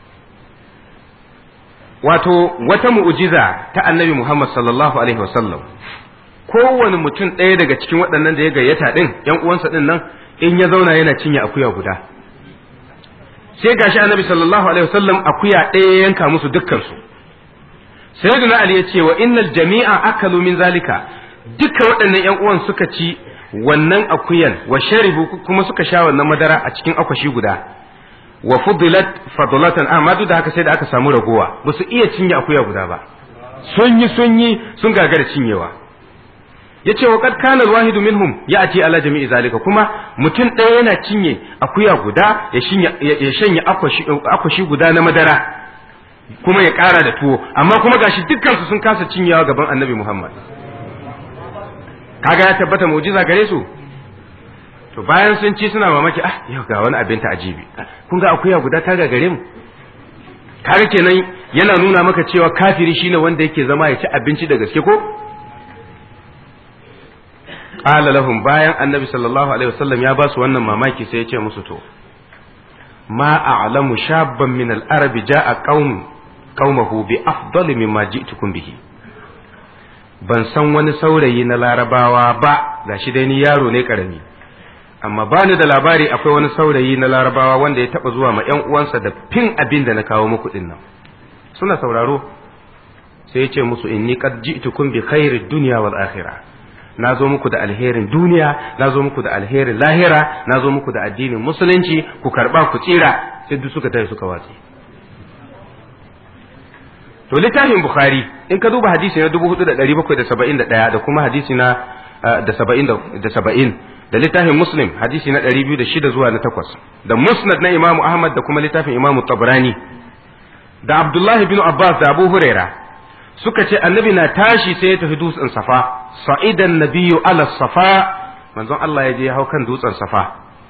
wato wata mu'ujiza ta annabi Muhammad sallallahu alaihi wasallam kowane mutum ɗaya daga cikin waɗannan da ya gayyata ɗin ‘yan uwansa ɗin nan in ya zauna yana cinye akuya guda sai gashi annabi sallallahu alaihi wasallam akuya ɗaya yanka musu dukkansu sayyidina ali ya ce wa innal jami'a akalu min zalika duka waɗannan ‘yan uwan suka ci wannan akuyan wa sharibu kuma suka sha wannan madara a cikin akwashi guda wa fudilat fadlatan amma duk da haka sai da aka samu ragowa ba su iya cinye akuya guda ba sun yi sun yi sun gagara cinyewa yace wa kad kana alwahidu minhum ya'ti ala jami'i zalika kuma mutum ɗaya yana cinye akuya guda ya shanya ya shanya akwashi akwashi guda na madara kuma ya ƙara da tuwo amma kuma gashi dukkan su sun kasa cinyewa gaban annabi Muhammad kaga ya tabbata mu'jiza gare su to bayan sun ci suna mamaki ah yau ga wani abin ta ajibi kun ga akuya guda ta gagare mu kaga kenan yana nuna maka cewa kafiri shine wanda yake zama ya ci abinci da gaske ko qala lahum bayan annabi sallallahu alaihi wasallam ya ba su wannan mamaki sai ya ce musu to ma a'lamu shabban min al-arab ja'a qaum qaumahu bi afdali mimma ji'tukum bihi ban san wani saurayi na larabawa ba gashi dai ni yaro ne karami amma bani da labari akwai wani saurayi na larabawa wanda ya taba zuwa ma yan uwansa da fin abin da na kawo muku din nan suna sauraro sai ya ce musu inni qad ji'tukum bi khairid dunya wal akhirah na zo muku da alherin duniya na zo muku da alherin lahira na zo muku da addinin musulunci ku karba ku tsira sai duk suka tafi suka watse to littafin bukhari in ka duba hadisi na 4771 da kuma hadisi na da 70 da 70 da littafin muslim hadisi na 206 zuwa na 8 da musnad na imamu ahmad da kuma littafin imamu tabrani da abdullahi bin abbas da abu huraira suka ce annabi na tashi sai ya tafi dutsen safa sa'idan nabiyyu ala safa manzon Allah ya je ya hau kan dutsen safa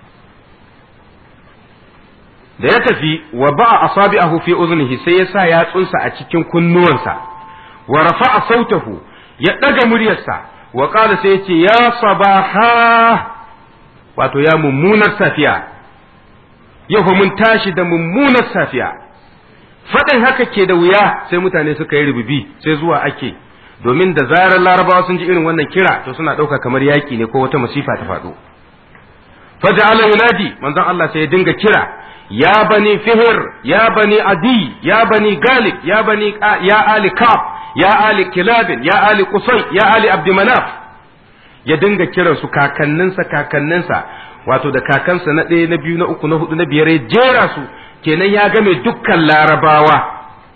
da ya tafi wa ba'a asabi'ahu fi uznihi sai ya sa yatsunsa a cikin kunnuwansa wa rafa'a sautahu ya daga muryarsa wa qala sai ya ce ya sabaha wato ya mummunar safiya yau fa mun tashi da mummunar safiya faɗin haka ke da wuya sai mutane suka yi rububi sai zuwa ake domin da zarar larabawa sun ji irin wannan kira to suna ɗauka kamar yaƙi ne ko wata masifa ta faɗo faja'ala yunadi manzon Allah sai ya dinga kira ya bani fihir ya bani adi ya bani galib ya bani ya ali kaf ya ali kilabin ya ali qusay ya ali abdumanaf ya dinga kiran su kakanninsa kakanninsa wato da kakansa na ɗaya na biyu na uku na hudu na biyar ya jera su kenan ya game dukkan larabawa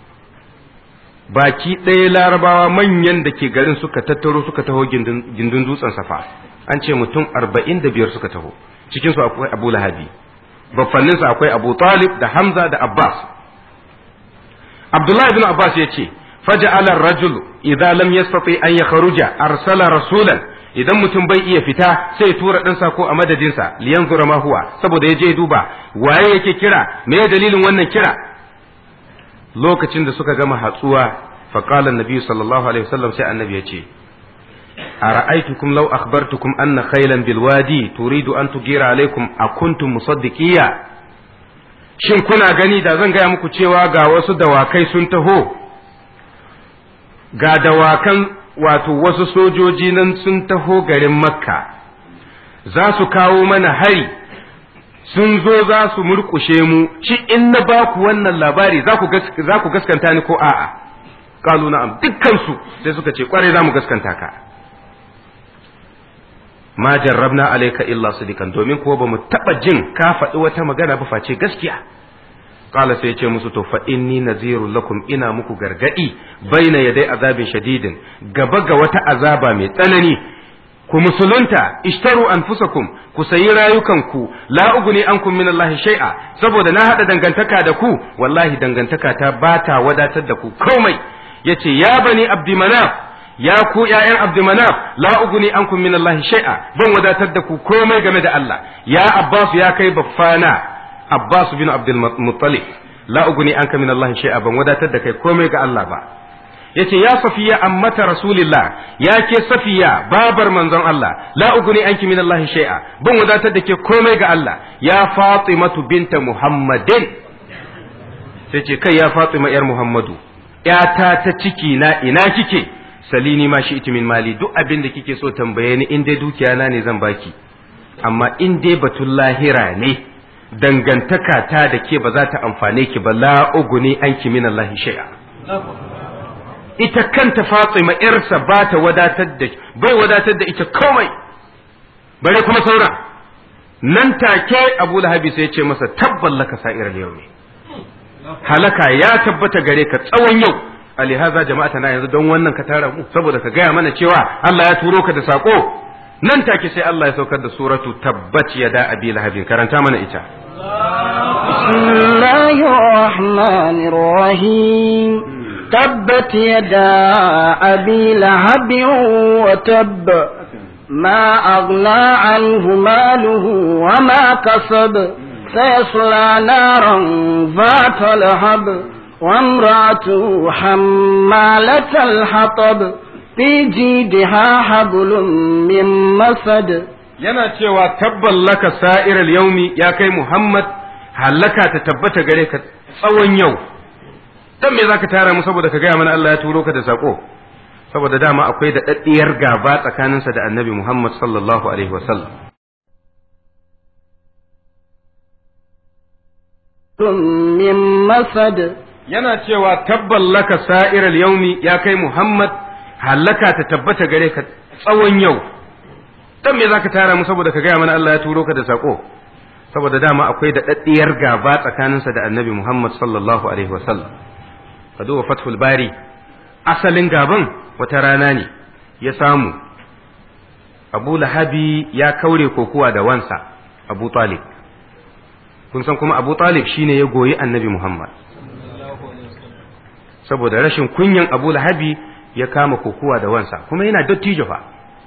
baki ɗaya larabawa manyan da ke garin suka tattaro suka taho gindin dutsen safa an ce mutum arba'in da biyar suka taho cikinsu akwai abu lahabi baffanninsa akwai abu talib da hamza da abbas abdullahi bin abbas ya ce faja'ala rajul idan lam yastati an yakhruja arsala rasulan idan mutum bai iya fita sai ya tura ɗan sako a madadinsa liyan zura ma huwa saboda ya je duba waye yake kira me ya dalilin wannan kira lokacin da suka gama hatsuwa faqala annabi sallallahu alaihi wasallam sai annabi ya ce ara'aytukum law akhbartukum anna khaylan bil wadi turidu an tugira alaikum akuntum musaddiqiya shin kuna gani da zan gaya muku cewa ga wasu dawakai sun taho ga dawakan wato wasu sojoji nan sun taho garin makka za su kawo mana hari sun zo za su murkushe mu shi in na ba ku wannan labari za ku gaskanta ni ko a'a kalu na'am dukkansu sai suka ce kwarai za mu gaskanta ka ma jarrabna alayka illa sidikan domin kuwa ba mu taba jin ka faɗi wata magana ba face gaskiya qala sai ce musu to fa inni nazirun lakum ina muku gargadi baina yadai azabin shadidin gaba ga wata azaba mai tsanani ku musulunta ishtaru anfusakum ku sayi rayukanku la uguni ankum min Allah shay'a saboda na hada dangantaka da ku wallahi dangantaka ta bata wadatar da ku komai yace ya bani abdi manaf ya ku ’ya'yan Abdumanaf la uguni ankum min Allah shay'a ban wadatar da ku komai game da Allah ya Abbas ya kai baffana Abbas bin Abdul Muttalib la uguni anka min Allah shay'a ban wadatar da kai komai ga Allah ba yace ya Safiya ammata Rasulillah ya ke Safiya babar manzon Allah la uguni anki min Allah shay'a ban wadatar da ke komai ga Allah ya Fatimatu binta Muhammadin sai ce kai ya Fatima yar Muhammadu ‘yata ta ciki na ina kike’ salini ma shi min mali duk abin da kike so tambaye ni in dai dukiya na ne zan baki amma in dai batun lahira ne dangantaka ta da ke ba za ta amfane ki ba la uguni anki min Allah shay'a ita kanta Fatima yarsa ba ta wadatar da bai wadatar da ita komai bare kuma sauran nan take Abu Lahabi sai ya ce masa tabballaka sa'ir yau ne halaka ya tabbata gare ka tsawon yau alihaza jama'ata na yanzu don wannan ka tara mu saboda ka gaya mana cewa Allah ya turo ka da sako nan take sai Allah ya saukar da suratu tabbat yada abi lahabin karanta mana ita bismillahir rahmanir rahim tabbat yada abi lahabin wa tabb ما أغنى عنه ماله وما كسب سيصلى نارا ذات لهب وامرأته حمالة الحطب في جيدها حبل من مسد yana cewa tabban laka sa'iral yaumi ya kai Muhammad hallaka ta tabbata gare ka tsawon yau dan me zaka tara mu saboda ka gaya mana Allah ya turo ka da sako saboda dama akwai da daddiyar gaba tsakaninsa da Annabi Muhammad sallallahu alaihi wasallam من مسد yana cewa tabban laka sa'iral yaumi ya kai Muhammad hallaka ta tabbata gare ka tsawon yau dan me zaka tara mu saboda ka gaya mana Allah ya turo ka da sako saboda dama akwai da daddiyar gaba tsakaninsa da Annabi Muhammad sallallahu alaihi wasallam ka duba Fathul Bari asalin gaban wata rana ne ya samu Abu Lahabi ya kaure kokuwa da wansa Abu Talib kun san kuma Abu Talib shine ya goyi Annabi Muhammad saboda rashin kunyan Abu Lahabi ya kama kokuwa da wansa kuma yana dattijo fa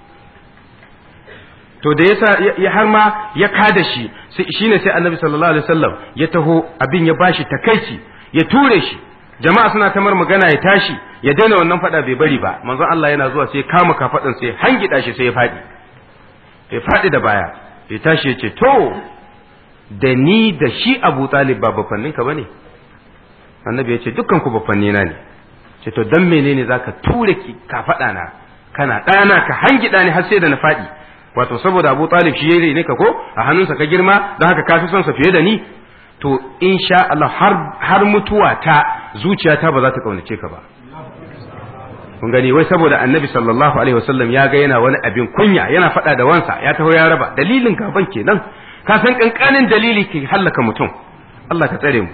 to da yasa ya har ma ya kada shi shine sai Annabi sallallahu alaihi wasallam ya taho abin ya bashi takaici ya ture shi jama'a suna tamar magana ya tashi ya daina wannan fada bai bari ba manzon Allah yana zuwa sai kama kafadan sai hangida shi sai ya fadi ya fadi da baya ya tashi ya ce to da ni da shi Abu Talib ba bafanninka bane annabi ya ce dukkan ku bafanni na ne ce to dan menene zaka ture ki ka faɗa na kana ɗana ka hangida ni har sai da na faɗi wato saboda Abu Talib shi yayi ne ka ko a hannunsa ka girma don haka ka fi son sa fiye da ni to insha Allah har har mutuwa ta zuciyata ba za ta kaunace ka ba kun gani wai saboda annabi sallallahu alaihi wasallam ya ga yana wani abin kunya yana faɗa da wansa ya taho ya raba dalilin gaban kenan ka san kankanin dalili ke hallaka mutum Allah ka tsare mu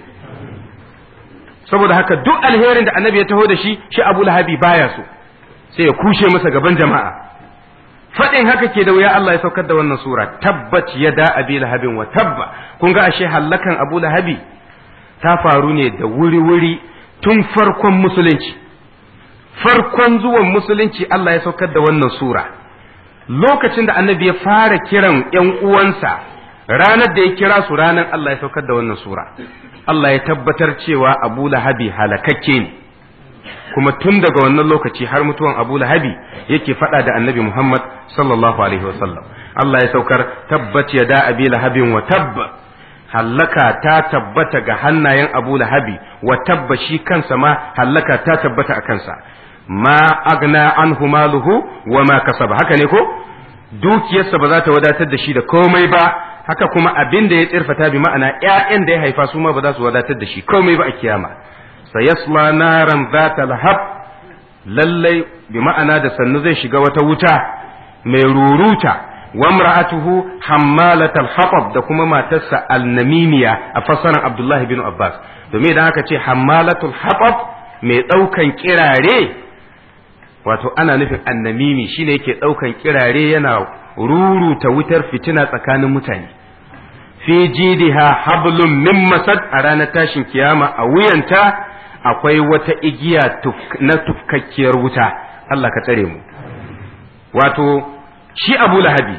saboda haka duk alherin da annabi ya taho da shi shi abu lahabi baya so sai ya kushe masa gaban jama'a faɗin haka ke da wuya Allah ya saukar da wannan sura tabbat ya da abi lahabin wa tabba kun ga ashe hallakan abu lahabi ta faru ne da wuri-wuri tun farkon musulunci farkon zuwan musulunci Allah ya saukar da wannan sura lokacin da annabi ya fara kiran ‘yan uwansa ranar da ya kira su ranar Allah ya saukar da wannan sura Allah ya tabbatar cewa Abu Lahabi halakakke ne kuma tun daga wannan lokaci har mutuwan Abu Lahabi yake faɗa da Annabi Muhammad sallallahu alaihi wasallam Allah ya saukar tabbat ya da Abi Lahabin wa tabba hallaka ta tabbata ga hannayen Abu Lahabi wa tabba shi kansa ma hallaka ta tabbata a kansa ma agna anhu maluhu wa ma kasaba haka ne ko dukiyarsa ba za ta wadatar da shi da komai ba haka kuma abin da ya tsirfata bi ma'ana ƴaƴan da ya haifa su ma ba za su wadatar da shi komai ba a kiyama sayasla naran zata lahab lallai bi ma'ana da sannu zai shiga wata wuta mai ruruta wa imra'atuhu hammalatal hatab da kuma matarsa alnamimiya a fassarar Abdullahi bin Abbas domin idan aka ce hammalatul hatab mai ɗaukan kirare wato ana nufin annamimi shine yake ɗaukan kirare yana ruruta wutar fitina tsakanin mutane fi jidiha hablum min masad a ranar tashin kiyama a wuyanta akwai wata igiya na tufkakkiyar wuta Allah ka tsare mu wato shi abu lahabi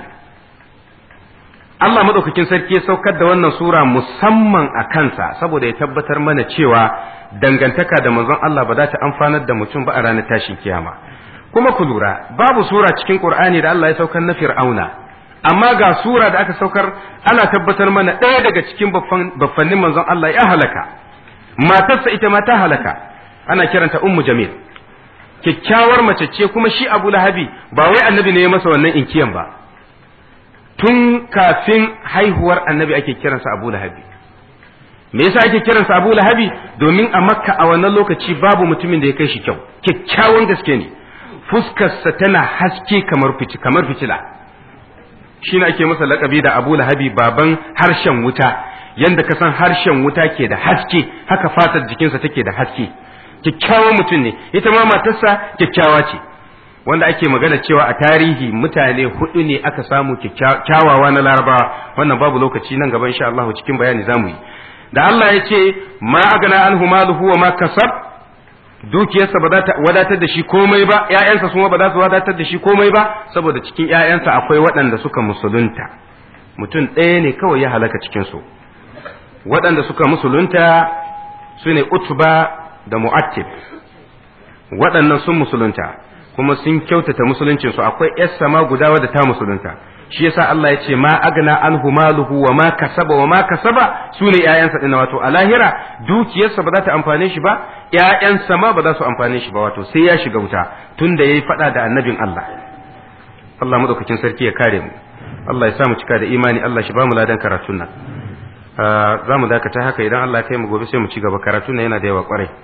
Allah maɗaukakin sarki ya saukar da wannan sura musamman a kansa saboda ya tabbatar mana cewa dangantaka da manzon Allah ba za ta amfanar da mutum ba a ranar tashin kiyama kuma ku lura babu sura cikin Qur'ani da Allah ya saukar na Fir'auna amma ga sura da aka saukar ana tabbatar mana ɗaya daga cikin baffannin manzon Allah ya halaka matarsa ita ma ta halaka ana kiranta Ummu Jamil kyakkyawar mace ce kuma shi Abu Lahabi ba wai annabi ne ya masa wannan inkiyan ba tun kafin haihuwar annabi ake kiransa Abu Lahabi me yasa ake kiransa Abu Lahabi domin a Makka a wannan lokaci babu mutumin da ya kai shi kyau kyakkyawan gaske ne fuskarsa tana haske kamar fici kamar fitila shi ne ake masa lakabi da Abu Lahabi baban harshen wuta yanda ka san harshen wuta ke da haske haka fatar jikinsa take da haske kyakkyawan mutum ne ita ma matarsa kyakkyawa ce wanda ake magana cewa a tarihi mutane hudu ne aka samu kyawawa na larabawa wannan babu lokaci nan gaba insha Allah cikin bayani zamu yi da Allah ya ce ma agana anhu maluhu wa ma kasab dukiyarsa ba za ta wadatar da shi komai ba ƴaƴansa kuma ba za su wadatar da shi komai ba saboda cikin ƴaƴansa akwai waɗanda suka musulunta mutum ɗaya ne kawai ya halaka cikin su waɗanda suka musulunta su ne utba da mu'attib waɗannan sun musulunta kuma sun kyautata musuluncin su akwai yar sama guda wadda ta musulunta shi yasa Allah ya ce ma agna anhu maluhu wa ma kasaba wa ma kasaba su ne ƴaƴansa din wato a lahira dukiyarsa ba za ta amfane shi ba ƴaƴansa ma ba za su amfane shi ba wato sai ya shiga wuta tunda yayi fada da annabin Allah Allah madaukakin sarki ya kare mu Allah ya sa mu cika da imani Allah shi ba mu ladan karatun nan za mu dakata haka idan Allah ya kai mu gobe sai mu ci gaba karatun nan yana da yawa kwarai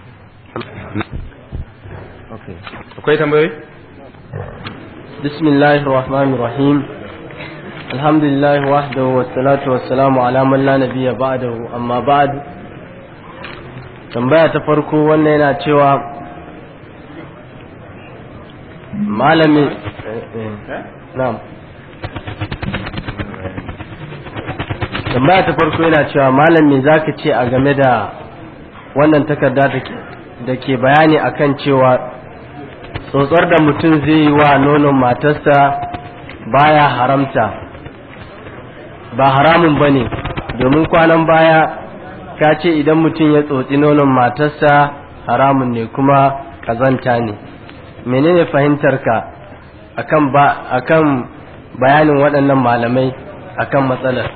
akwai tambayoyi bismillahir rahmanir rahim alhamdulillah wahdahu wassalatu wassalamu ala man la nabiyya ba'dahu amma ba'd tambaya ta farko wannan yana cewa malami na'am tambaya ta farko yana cewa malam me zaka ce a game da wannan takarda da ke bayani akan cewa tsotsar da mutum zai yi wa nonon matarsa baya haramta ba haramun ba ne domin kwanan baya ka ce idan mutum ya tsotsi nonon matarsa haramun ne kuma kazanta ne menene fahimtarka akan ba akan bayanin waɗannan malamai akan matsalar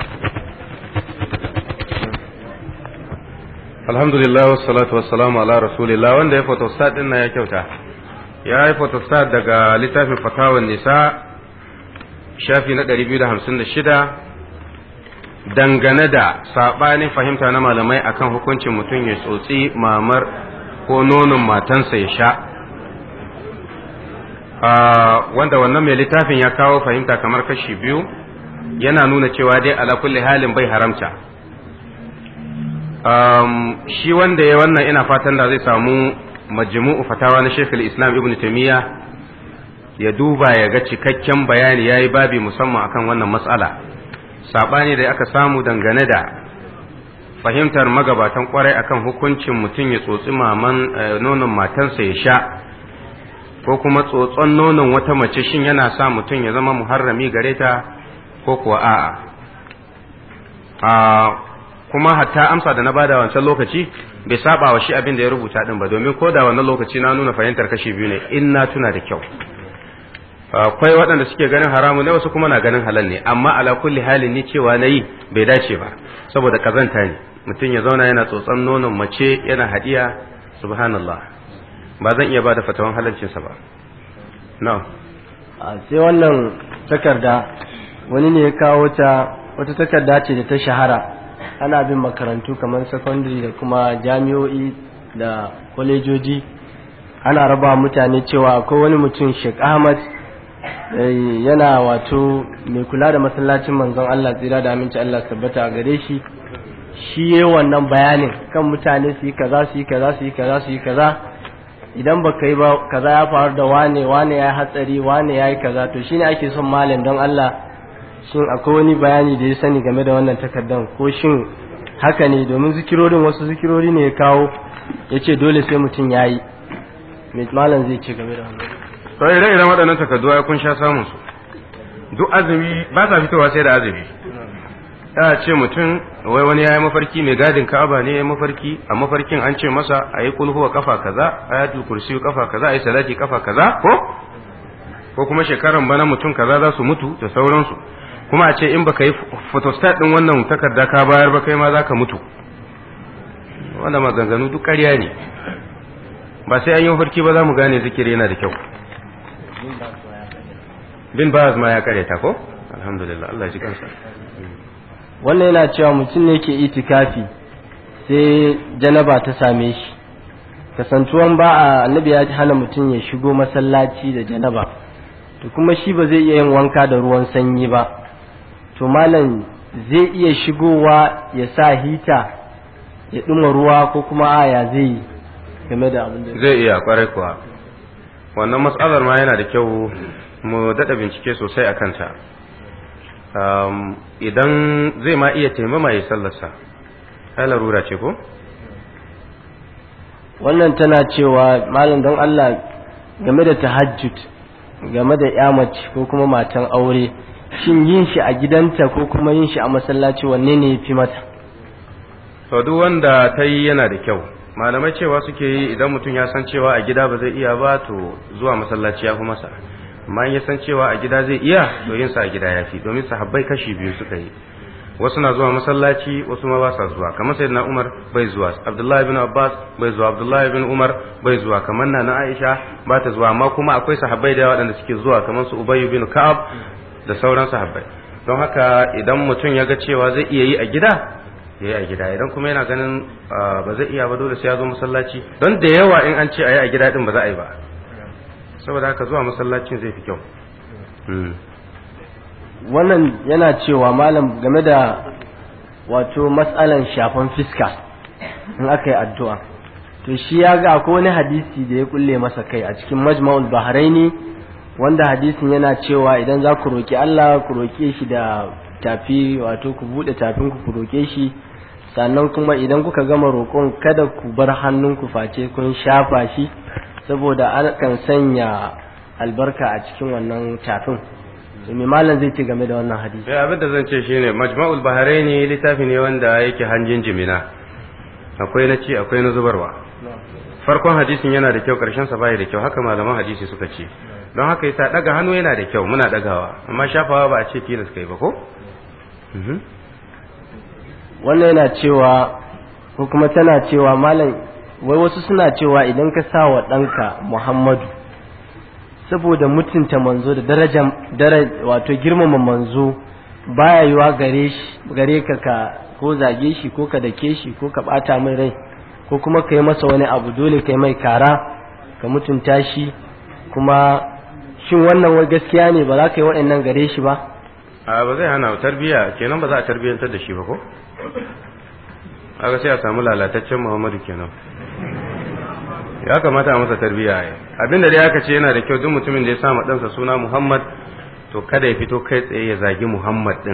alhamdulillah wassalatu wassalamu ala rasulillah wanda ya photostat din ya kyauta ya yi photostat daga littafin fatawan nisa shafi na 256 dangane da saɓanin fahimta na malamai akan hukuncin mutum ya tsotsi mamar ko nonon matansa ya sha wanda wannan mai littafin ya kawo fahimta kamar kashi biyu yana nuna cewa dai ala kulli halin bai haramta shi wanda ya wannan ina fatan da zai samu majmu'u fatawa na Sheikh islam Ibn Taymiyyah ya duba ya ga cikakken bayani yayi babi musamman akan wannan matsala sabani da aka samu dangane da fahimtar magabatan kwarai akan hukuncin mutum ya tsotsi maman nonon matansa ya sha ko kuma tsotson nonon wata mace shin yana sa mutum ya zama muharrami gare ta ko kuwa a'a kuma hatta amsa da na bada wancan lokaci bai saba wa shi abin da ya rubuta din ba domin ko da wannan lokaci na nuna fahimtar kashi biyu ne in na tuna da kyau akwai waɗanda suke ganin haramu ne wasu kuma na ganin halal ne amma ala kulli halin ni cewa nayi bai dace ba saboda kazanta ne mutum ya zauna yana tsotson nonon mace yana hadiya subhanallah ba zan iya bada fatawan halalcinsa ba no sai wannan takarda wani ne ya kawo ta wata takarda ce da ta shahara ana bin makarantu kamar secondary da kuma jami'o'i da kwalejoji ana raba mutane cewa akwai wani mutum Sheikh Ahmad yana wato mai kula da masallacin manzon Allah tsira da aminci Allah tabbata a gare shi shi yayi wannan bayanin kan mutane su yi kaza su yi kaza su yi kaza su yi kaza idan ba yi ba kaza ya faru da wane wane ya hatsari wane ya yi kaza to shine ake son malam don Allah shin akwai wani bayani da ya sani game da wannan takardar ko shin haka ne domin zikirorin wasu zikirori ne ya kawo ya ce dole sai mutum ya yi mai malam zai ce game da wannan sai ire iren waɗannan takardu ai kun sha samun su duk azumi ba sa fitowa sai da azumi ya ce mutum wai wani ya yi mafarki mai gadin ka'aba ne ya mafarki a mafarkin an ce masa a yi kulhuwa kafa kaza ayatul kursi kafa kaza a yi salati kafa kaza ko ko kuma shekaran bana mutum kaza za su mutu da sauransu kuma a ce in baka yi photostat din wannan takarda ka bayar ba kai ma za ka mutu wanda maganganu duk ƙarya ne ba sai an yi mafarki ba za mu gane zikiri yana da kyau bin baz ma ya karyata ko alhamdulillah Allah ya ji kansa wannan yana cewa mutum ne ke itikafi sai janaba ta same shi kasantuwan ba a annabi ya hana mutum ya shigo masallaci da janaba to kuma shi ba zai iya yin wanka da ruwan sanyi ba to malam zai iya shigowa ya sa hita ya ɗuma ruwa ko kuma aya zai yi game da abin da zai iya kwarai kuwa wannan matsalar ma yana da kyau mu daɗa bincike sosai a kanta idan zai ma iya taimama ya sallarsa ai larura ce ko wannan tana cewa malam don Allah game da tahajjud game da ya mace ko kuma matan aure shin yin shi a gidanta ko kuma yin shi a masallaci wanne ne fi mata to duk wanda ta yi yana da kyau malamai cewa suke yi idan mutum ya san cewa a gida ba zai iya ba to zuwa masallaci ya fi masa amma in ya san cewa a gida zai iya to yin sa a gida ya fi domin sahabbai kashi biyu suka yi wasu na zuwa masallaci wasu ma ba sa zuwa kamar sayyidina Umar bai zuwa Abdullahi bin Abbas bai zuwa Abdullahi bin Umar bai zuwa kamar na Aisha ba ta zuwa amma kuma akwai sahabbai da yawa waɗanda suke zuwa kamar su Ubay bin Ka'ab da sauran sahabbai don haka idan mutum ya ga cewa zai iya yi a gida ya yi a gida idan kuma yana ganin ba zai iya ba dole sai ya zo masallaci don da yawa in an ce a yi a gida din ba za a yi ba saboda haka zuwa masallacin zai fi kyau wannan yana cewa malam game da wato matsalan shafan fiska in aka yi addu'a to shi ya ga akwai wani hadisi da ya kulle masa kai a cikin majma'ul bahraini wanda hadisin yana cewa idan za ku roki Allah ku roke shi da tafi wato ku bude tafin ku ku roke shi sannan kuma idan kuka gama roƙon kada ku bar hannunku face kun shafa shi saboda an kan sanya albarka a cikin wannan tafin me malam zai ce game da wannan hadisi sai abin da zan ce shine majma'ul bahraini littafi ne wanda yake hanjin jimina akwai na ci akwai na zubarwa farkon hadisin yana da kyau karshen sa bai da kyau haka malaman hadisi suka ce don haka yasa daga hannu yana da kyau muna dagawa amma shafawa ba a ce tilas kai ba ko wannan yana cewa ko kuma tana cewa malam wai wasu suna cewa idan ka sa wa ɗanka muhammadu saboda mutunta manzo da daraja wato girmama manzo baya yiwa gare shi gare ka ka ko zage shi ko ka dake shi ko ka bata mai rai ko kuma ka yi masa wani abu dole kai mai kara ka mutunta shi kuma shin wannan wai gaskiya ne ba za ka yi waɗannan gare shi ba a ba zai hana tarbiya kenan ba za a tarbiyantar da shi ba ko aka sai a samu lalataccen muhammadu kenan ya kamata a masa tarbiya ya abinda dai aka ce yana da kyau duk mutumin da ya sama ɗansa suna muhammad to kada ya fito kai tsaye ya zagi muhammad ɗin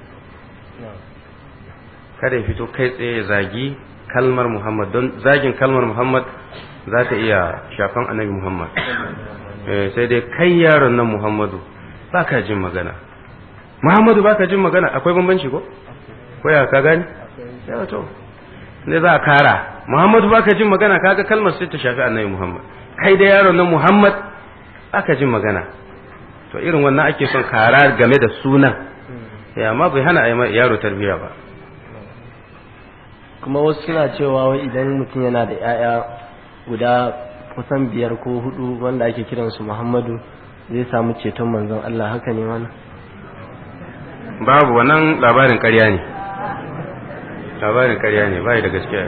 kada ya fito kai tsaye ya zagi kalmar muhammad don zagin kalmar muhammad za ta iya shafan annabi muhammad sai dai kai yaron nan muhammadu ba ka jin magana muhammadu ba ka jin magana akwai bambanci ko ko ya ka gani ya to ne za a kara muhammadu ba ka jin magana kaga kalmar sai ta shafi annabi muhammad kai da yaron nan muhammad ba ka jin magana to irin wannan ake son kara game da sunan ya amma bai hana a yi yaro tarbiyya ba kuma wasu suna cewa wai idan mutum yana da 'ya'ya guda kusan biyar ko hudu wanda ake kiransu muhammadu zai samu ceton manzon Allah haka ne wannan babu wannan labarin ƙarya ne labarin ƙarya ne bai da gaskiya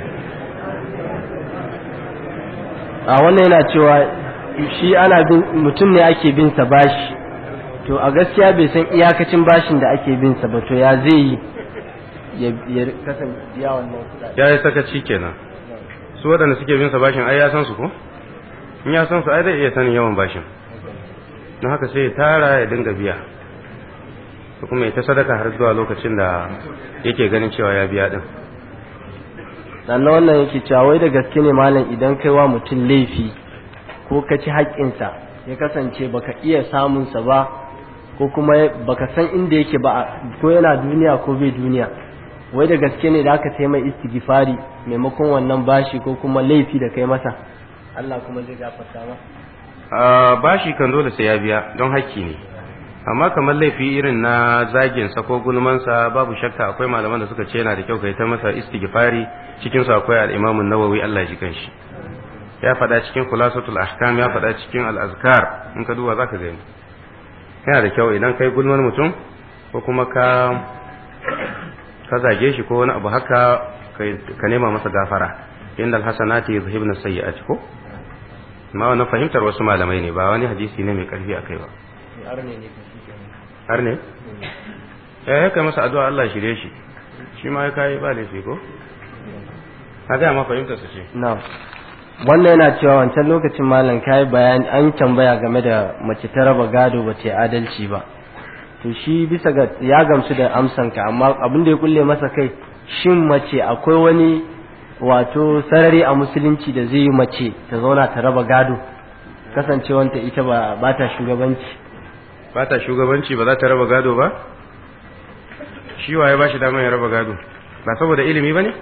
a wannan yana cewa shi ana bin mutum ne ake bin sa bashi to a gaskiya bai san iyakacin bashin da ake bin sa ba to ya zai yi ya kasance biya wannan kuɗaɗe ya yi sakaci kenan su waɗanda suke bin sa bashin ai ya san su ko in ya san su ai zai iya sanin yawan bashin don haka sai ya tara ya dinga biya ko kuma ya ta sadaka har zuwa lokacin da yake ganin cewa ya biya din sannan wannan yake cewa wai da gaske ne malam idan kai wa mutum laifi ko ka ci haƙƙinsa ya kasance baka iya samunsa ba ko kuma baka san inda yake ba ko yana duniya ko bai duniya wai da gaske ne da aka sai mai istighfari maimakon wannan bashi ko kuma laifi da kai masa Allah kuma zai gafarta ma bashi kan dole sai ya biya don haƙƙi ne amma kamar laifi irin na zagin sa ko gulmansa babu shakka akwai malaman da suka ce yana da kyau kai ta masa istighfari cikin su akwai al-Imam an-Nawawi Allah ji kanshi ya faɗa cikin khulasatul ahkam ya faɗa cikin al-azkar in ka duba zaka gani yana da kyau idan kai gulman mutum ko kuma ka ka zage shi ko wani abu haka ka nema masa gafara inda alhasanati yuzhibna sayyi'ati ko ma wannan fahimtar wasu malamai ne ba wani hadisi ne mai karfi akai ba har ne eh kai masa addu'a Allah shirye shi shi ma ya kai ba laifi ko a ga ma fahimtar sa ce na'am wannan yana cewa wancan lokacin malam kai bayani an tambaya game da mace ta raba gado ba ta adalci ba to shi bisa ga ya gamsu da amsanka amma abin da ya kulle masa kai shin mace akwai wani wato sarari a musulunci da zai yi mace ta zauna ta raba gado kasancewanta ita ba ba ta shugabanci ba ta shugabanci ba za ta raba gado ba shi waye ba shi damar ya raba gado ba saboda ilimi ba ne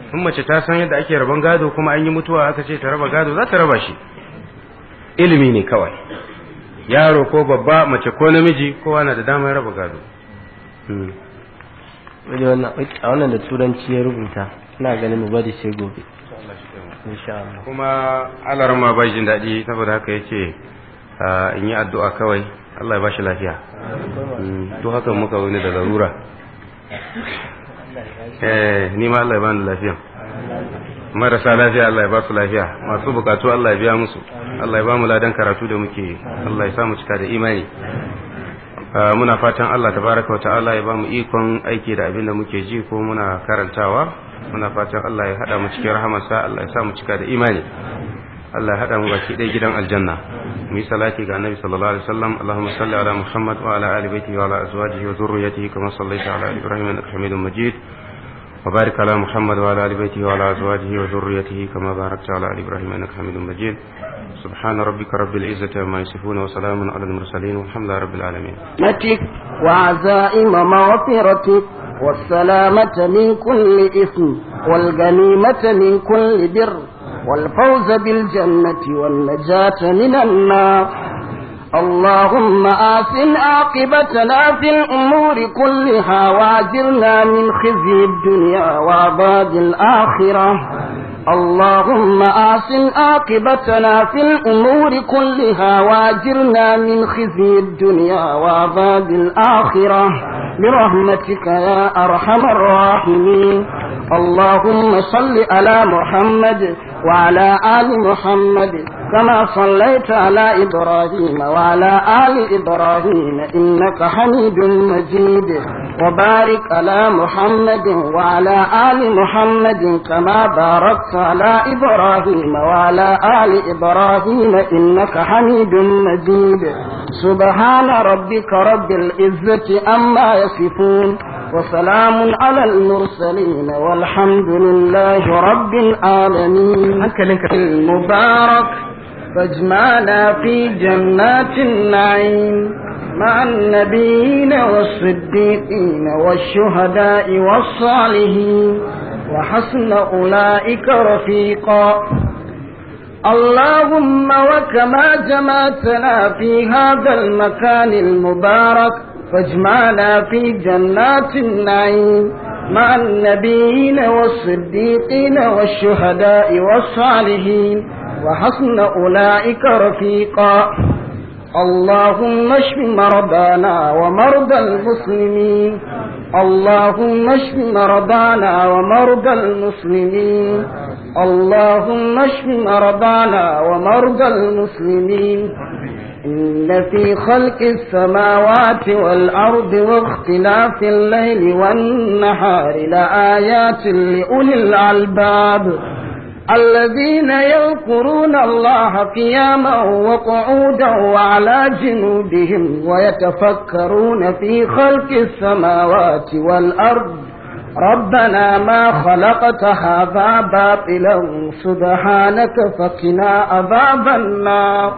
in mace ta san yadda ake raban gado kuma an yi mutuwa aka ce ta raba gado za ta raba shi ilimi ne kawai yaro ko babba mace ko namiji kowa na da damar raba gado a wannan da turanci ya rubuta ina ganin mu bari sai gobe insha Allah kuma alaran ma bai jin daɗi saboda haka yace in yi addu'a kawai Allah ya bashi lafiya to haka muka wani da larura eh ni ma Allah ya bani lafiya marasa lafiya Allah ya ba su lafiya masu bukatu Allah ya biya musu Allah ya ba mu ladan karatu da muke Allah ya sa mu cika da imani muna fatan Allah tabaraka wa ta'ala ya ba mu ikon aiki da abin da muke ji ko muna karantawa muna fatan Allah ya hada mu cikin rahamarsa Allah ya sa mu cika da imani Allah ya hada mu baki ɗaya gidan aljanna mu yi salati ga annabi sallallahu alaihi wasallam Allahumma salli ala Muhammad wa ala ali baitihi wa ala azwajihi wa dhurriyyatihi kama sallaita ala ali Ibrahim innaka Hamidum Majid وبارك على محمد وعلى ال بيته وعلى ازواجه وذريته كما باركت على ال ابراهيم انك حميد مجيد سبحان ربك رب العزه عما يصفون وسلام على المرسلين والحمد لله رب العالمين نتك وعزائم مغفرتك والسلامة من كل إثم والغنيمة من كل بر والفوز بالجنة والنجاة من النار اللهم آسن عاقبتنا في الأمور كلها واجرنا من خزي الدنيا وعذاب الآخرة اللهم آسن عاقبتنا في الأمور كلها واجرنا من خزي الدنيا وعذاب الآخرة برحمتك يا أرحم الراحمين اللهم صل على محمد وعلى آل محمد كما صليت على إبراهيم وعلى آل إبراهيم إنك حميد مجيد وبارك على محمد وعلى آل محمد كما باركت على إبراهيم وعلى آل إبراهيم إنك حميد مجيد سبحان ربك رب العزة أما يصفون وسلام على المرسلين والحمد لله رب العالمين المبارك فاجمعنا في جنات النعيم مع النبيين والصديقين والشهداء والصالحين وحسن أولئك رفيقا اللهم وكما جمعتنا في هذا المكان المبارك فاجمعنا في جنات النعيم مع النبيين والصديقين والشهداء والصالحين وحسن أولئك رفيقا اللهم اشف مرضانا ومرضى المسلمين اللهم اشف مرضانا ومرضى المسلمين اللهم اشف مرضانا ومرضى المسلمين إن في خلق السماوات والأرض واختلاف الليل والنهار لآيات لأولي الألباب الذين يذكرون الله قياما وقعودا وعلى جنوبهم ويتفكرون في خلق السماوات والأرض ربنا ما خلقت هذا باطلا سبحانك فقنا عذاب النار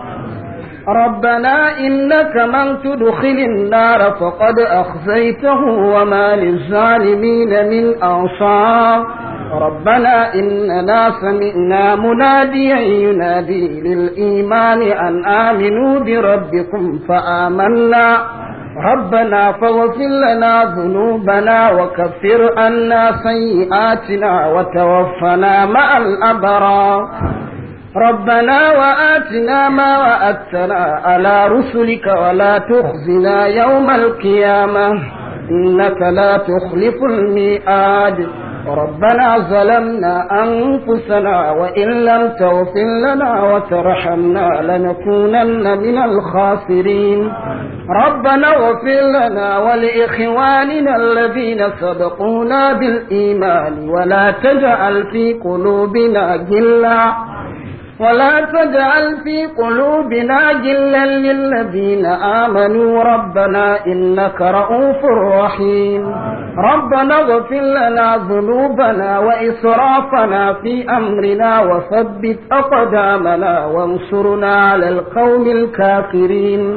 ربنا إنك من تدخل النار فقد أخزيته وما للظالمين من أنصار ربنا إننا سمعنا مناديا ينادي للإيمان أن آمنوا بربكم فآمنا ربنا فاغفر لنا ذنوبنا وكفر عنا سيئاتنا وتوفنا مع الأبرار ربنا وآتنا ما وعدتنا على رسلك ولا تخزنا يوم القيامة إنك لا تخلف الميعاد ربنا ظلمنا أنفسنا وإن لم تغفر لنا وترحمنا لنكونن من الخاسرين ربنا اغفر لنا ولإخواننا الذين سبقونا بالإيمان ولا تجعل في قلوبنا غلا ولا تجعل في قلوبنا جلا للذين آمنوا ربنا إنك رؤوف رحيم ربنا اغفر لنا ذنوبنا وإسرافنا في أمرنا وثبت أقدامنا وانصرنا على القوم الكافرين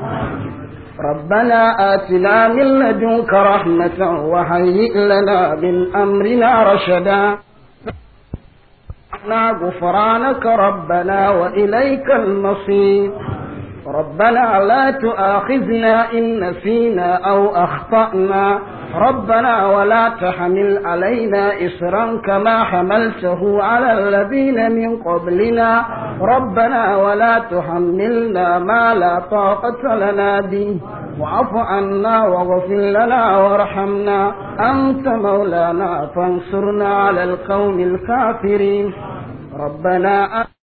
ربنا آتنا من لدنك رحمة وهيئ لنا من أمرنا رشدا غفرانك ربنا وإليك المصير ربنا لا تؤاخذنا إن نسينا أو أخطأنا ربنا ولا تحمل علينا إصرا كما حملته على الذين من قبلنا ربنا ولا تحملنا ما لا طاقة لنا به واعف عنا واغفر لنا وارحمنا أنت مولانا فانصرنا على القوم الكافرين ربنا